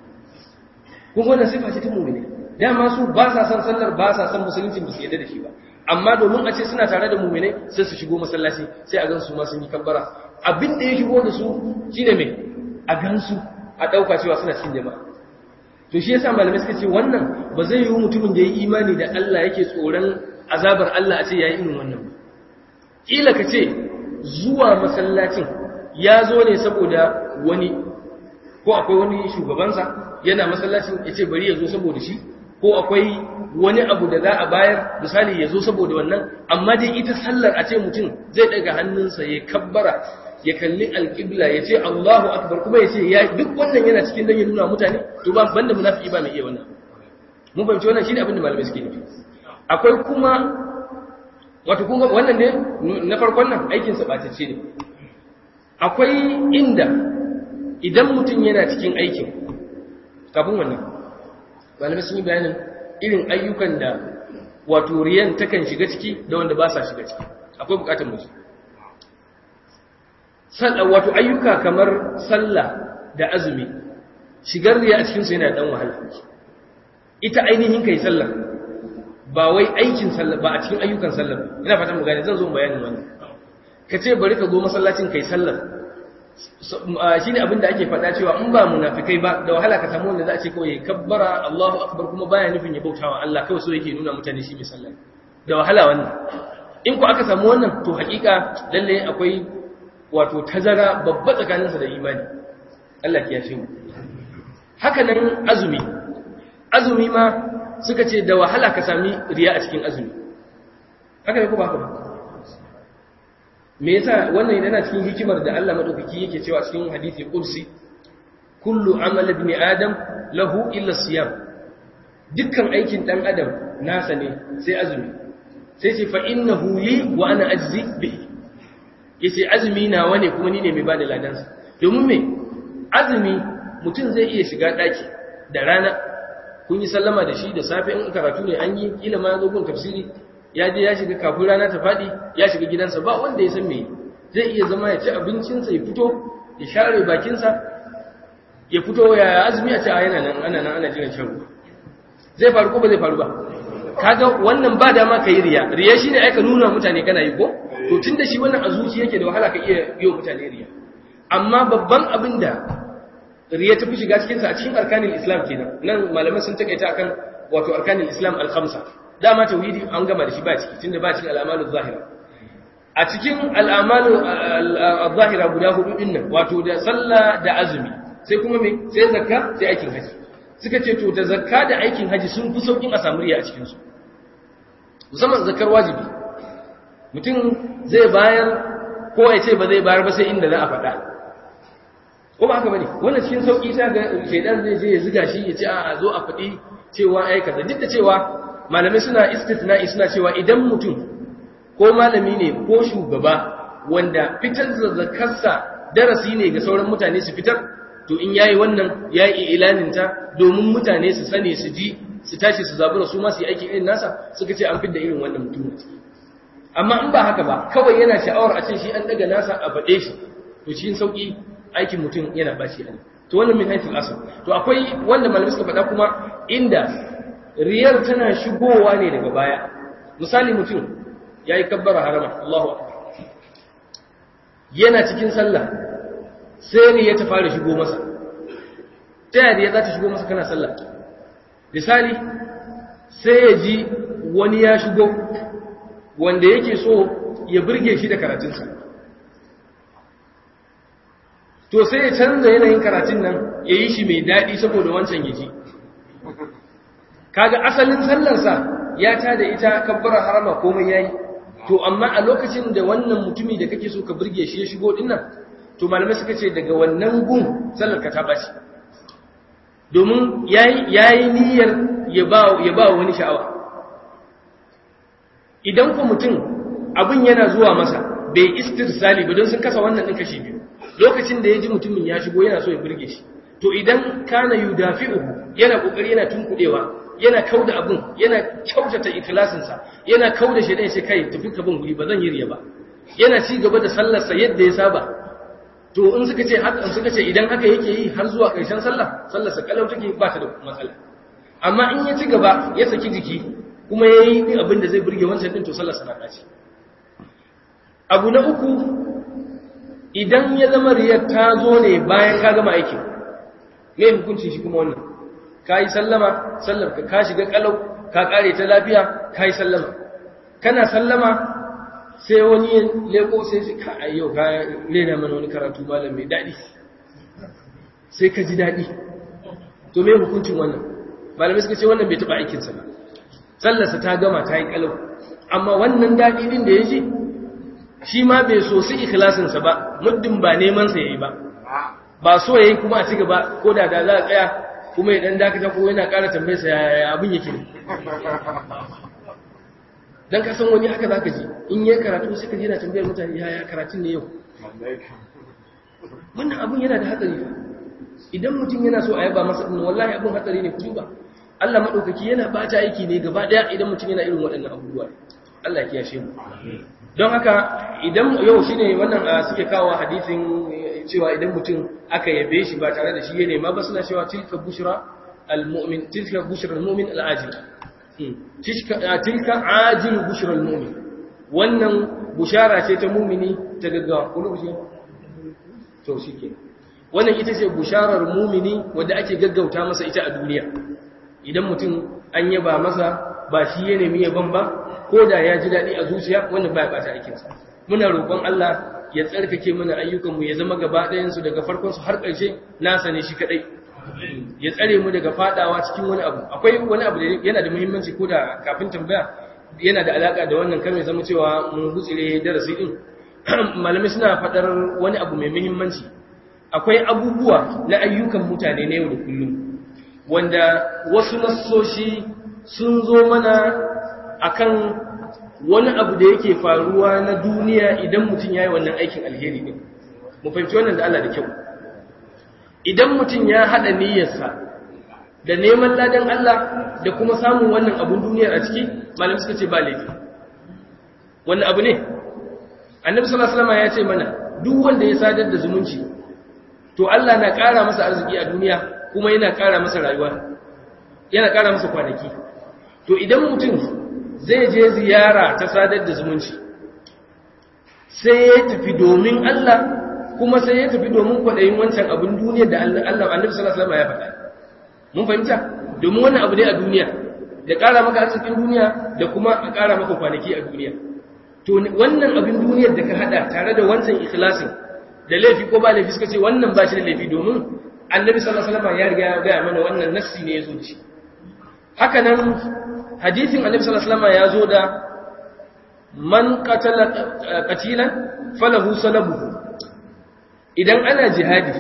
kun wannan sifa ce ta mu'mini dama su ba sa san sallar ba sa san musulunci ba su yadda da shi ba amma domin a ce suna tare da mu'minai sai su shigo masallaci sai a gan su ma sun yi kabbara abin da ya shigo da su shine me a gansu a ɗauka cewa suna cikin jama'a to shi yasa malamai suka ce wannan ba zai yi mutumin da ya yi imani da Allah yake tsoron azabar Allah a ce ya yi irin wannan ba ƙila ka ce zuwa masallacin ya zo ne saboda wani ko akwai wani shugabansa yana masallacin ya ce bari ya zo saboda shi ko akwai wani abu da za a bayar misali ya zo saboda wannan amma dai ita sallar a ce mutum zai ɗaga hannunsa ya kabbara ya kalli alƙibla ya ce Allahu akbar kuma ya ce ya duk wannan yana cikin dan ya nuna mutane to ba banda munafiki ba mai iya wannan mun fahimci wannan shine abin da malamai suke nufi akwai kuma wato kun ga wannan ne na farkon nan aikin sa batacce ne akwai inda idan mutum yana cikin aikin kafin wannan malamai sun yi bayanin irin ayyukan da wato riyan takan shiga ciki da wanda ba sa shiga ciki akwai bukatar mutum wato ayyuka kamar sallah da azumi shigar riya a cikinsu yana dan wahala ita ainihin kai sallar ba wai aikin sallar ba a cikin ayyukan sallar ina fatan mu gane zan zo bayanin wannan ka ce bari ka zo masallacin kai sallar shi ne abinda ake faɗa cewa in ba munafikai ba da wahala ka samu wanda za a ce kawai kabbara Allahu akbar kuma baya nufin ya bautawa Allah kawai so yake nuna mutane shi mai sallah da wahala wannan in ku aka samu wannan to hakika lalle akwai wato tazara babba tsakaninsa da imani Allah ya ce mu haka nan azumi azumi ma suka ce da wahala ka sami riya a cikin azumi haka ne ko ba haka ba me yasa wannan yana cikin hikimar da Allah madaukaki yake cewa cikin hadisi kursi kullu amal ibn adam lahu illa siyam dukkan aikin dan adam nasa ne sai azumi sai ce fa innahu li wa ana ajzi bihi yace azumi nawa ne kuma ni ne mai bada ladansa domin me azumi mutum zai iya shiga daki da rana kun yi sallama da shi da safe in karatu ne an yi kila ma zo gun tafsiri ya je ya shiga kafin rana ta faɗi ya shiga gidansa ba wanda ya san me zai iya zama ya ci abincinsa ya fito ya share bakinsa ya fito ya azumi a ce a yana nan ana nan ana jiran shan ruwa zai faru ko ba zai faru ba kaga wannan ba dama ka yi riya riya shine ai ka nuna mutane kana yi ko to tunda shi wannan a zuci yake da wahala ka iya yi wa mutane riya amma babban abin da riya ta fi shiga cikinsa a cikin arkanin islam kenan nan malamai sun takaita akan wato arkanin islam al-khamsa dama tauhidi an gama da shi ba ciki tunda ba cikin al'amalu zahira a cikin al'amalu zahira guda hudu din nan wato da sallah da azumi sai kuma me sai zakka sai aikin haji suka ce to da zakka da aikin haji sun fi saukin a samu riya a cikin su musamman zakkar wajibi mutum zai bayar ko ya ce ba zai bayar ba sai inda za a faɗa ko ba haka bane wannan cikin sauki ta ga shedan zai je ya ziga shi ya ce a zo a faɗi cewa ai kaza duk da cewa malamai suna istithna'i suna cewa idan mutum ko malami ne ko shugaba wanda fitar da zakarsa darasi ne ga sauran mutane su fitar to in yayi wannan yayi ilaninta domin mutane su sani su ji su tashi su zabura su ma su yi aiki irin nasa suka ce an fidda irin wannan mutum amma in ba haka ba kawai yana sha'awar a ce shi an daga nasa a faɗe shi to cikin sauki aikin mutum yana bashi a to wannan min haithul asl to akwai wanda malamai suka faɗa kuma inda riyar tana shigowa ne daga baya misali mutum ya yi kabbara harama Allahu akbar yana cikin sallah sai riya ta fara shigo masa ta yadda ya za ta shigo masa kana sallah misali sai ya ji wani ya shigo wanda yake so ya burge shi da karatunsa to sai ya canza yanayin karatun nan ya yi shi mai daɗi saboda wancan ya ji kaga asalin sallarsa ya ta da ita kabbara harama komai yayi to amma a lokacin da wannan mutumi da kake so ka burge shi ya shigo dinnan to malamai suka ce daga wannan gun sallar ka ta bashi domin yayi yayi niyyar ya ba ya ba wani sha'awa idan ku mutum abin yana zuwa masa bai istirsali ba don sun kasa wannan din kashi biyu lokacin da ya ji mutumin ya shigo yana so ya burge shi to idan kana yudafi'uhu yana kokari yana tunkudewa yana kauda abin yana kyautata ikhlasinsa yana kauda shi dai sai kai tafi ka bin guri ba zan yi riya ba yana ci gaba da sallarsa yadda ya saba to in suka ce haka in suka ce idan haka yake yi har zuwa ƙarshen sallah sallarsa kalau take ba ta da matsala amma in ya ci gaba ya saki jiki kuma ya yi abin da zai burge wancan din to sallarsa na ɗaci abu na uku idan ya zama riyar ta zo ne bayan ka gama aikin me hukuncin shi kuma wannan ka yi sallama sallar ka ka shiga kalau ka kare ta lafiya ka yi sallama kana sallama sai wani ya leko sai shi ka ayyau ka rena mana wani karatu malam mai daɗi sai ka ji daɗi to me hukuncin wannan malamai suka ce wannan bai taɓa aikinsa ba sallarsa ta gama ta yi kalau amma wannan daɗi ɗin da ya ji shi ma bai so su ikhlasinsa ba muddin ba nemansa ya yi ba ba so ya yi kuma a ci gaba ko da da za a tsaya kuma ya ɗan dakata ko yana ƙara tambayarsa ya abin yake ne don ka san wani haka za ka ji in yi karatu suka ji yana tambayar mutane ya ya karatun ne yau wannan abin yana da hatsari fa idan mutum yana so a yaba masa ɗin wallahi abin hatsari ne ku ba Allah maɗaukaki yana bata aiki ne gaba ɗaya idan mutum yana irin waɗannan abubuwa Allah ya kiyashe mu don haka idan yau shine wannan suke kawo hadisin cewa idan mutum aka yabe shi ba tare da shi ya nema ba suna cewa tilka bushra al-mu'min tilka bushra al-mu'min al-ajil tilka ajil bushra al-mu'min wannan bushara ce ta mu'mini ta gaggawa ko lokaci to shike wannan ita ce busharar mu'mini wanda ake gaggauta masa ita a duniya idan mutum an yaba masa ba shi ya nemi yaban ba ko da ya ji daɗi a zuciya wannan ba ya ɓata aikinsa muna roƙon Allah ya tsarkake mana ayyukanmu ya zama gaba ɗayansu daga farkonsu har ƙarshe nasa ne shi kaɗai ya tsare mu daga faɗawa cikin wani abu akwai wani abu da yana da muhimmanci ko da kafin tambaya yana da alaƙa da wannan kan ya zama cewa mun gutsire darasi ɗin malamai suna faɗar wani abu mai muhimmanci akwai abubuwa na ayyukan mutane na yau da kullum wanda wasu nassoshi sun zo mana akan wani abu da yake faruwa na duniya idan mutum ya yi wannan aikin alheri ne mu fahimci wannan da Allah da kyau idan mutum ya haɗa niyyarsa da neman ladan Allah da kuma samun wannan abun duniyar a ciki malam suka ce ba laifi wannan abu ne annabi sallallahu alaihi wasallam ya ce mana duk wanda ya sadar da zumunci to Allah na ƙara masa arziki a duniya kuma yana ƙara masa rayuwa yana ƙara masa kwanaki to idan mutum zai je ziyara ta sadar da zumunci sai ya tafi domin Allah kuma sai ya tafi domin kwaɗayin wancan abin duniya da Allah annabi sallallahu alaihi wasallam ya faɗa mun fahimta domin wannan abu ne a duniya da ƙara maka arzikin duniya da kuma a ƙara maka kwanaki a duniya to wannan abin duniyar da ka hada tare da wancan ikhlasin da laifi ko ba laifi suka ce wannan ba shi da laifi domin annabi sallallahu alaihi wasallam ya riga ya ga mana wannan nassi ne ya zo da shi haka nan hadithin annabi sallallahu alaihi wasallam ya zo da man qatala qatilan falahu salabuhu idan ana jihadi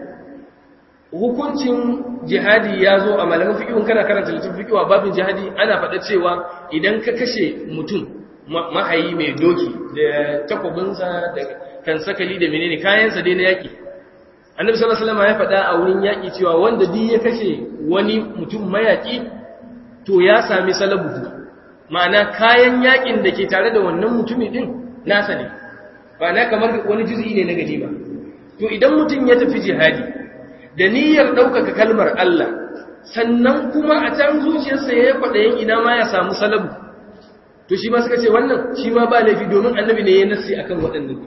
hukuncin jihadi ya zo a malamin fiqhun kana karanta littafin fiqh babin jihadi ana faɗa cewa idan ka kashe mutum mahayi mai doki da takwabinsa da kan sakali da menene kayansa dai na yaki annabi sallallahu alaihi wasallam ya faɗa a wurin yaki cewa wanda duk ya kashe wani mutum mayaki to ya sami salabuhu ma'ana kayan yakin da ke tare da wannan mutumin din nasa ne ba na kamar wani juz'i ne na gani ba to idan mutum ya tafi jihadi da niyyar ɗaukaka kalmar Allah sannan kuma a can zuciyarsa ya yi kwaɗayin ina ma ya samu salabu to shi ma suka ce wannan shi ma ba laifi domin annabi ne ya nassi akan waɗannan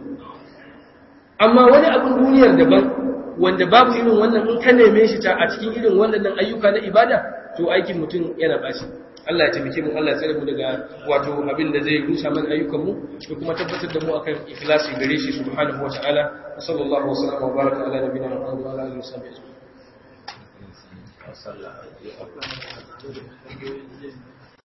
amma wani abin duniyar daban wanda babu irin wannan in ka neme shi ta a cikin irin waɗannan ayyuka na ibada to aikin mutum yana bashi Allah ya taimake mu Allah ya tsare mu daga wato abin da zai rusa mana ayyukan mu da kuma tabbatar da mu akan ikhlasi gare shi subhanahu wa ta'ala wa sallallahu wa sallama wa baraka ala nabiyina Muhammad wa ala alihi wa sahbihi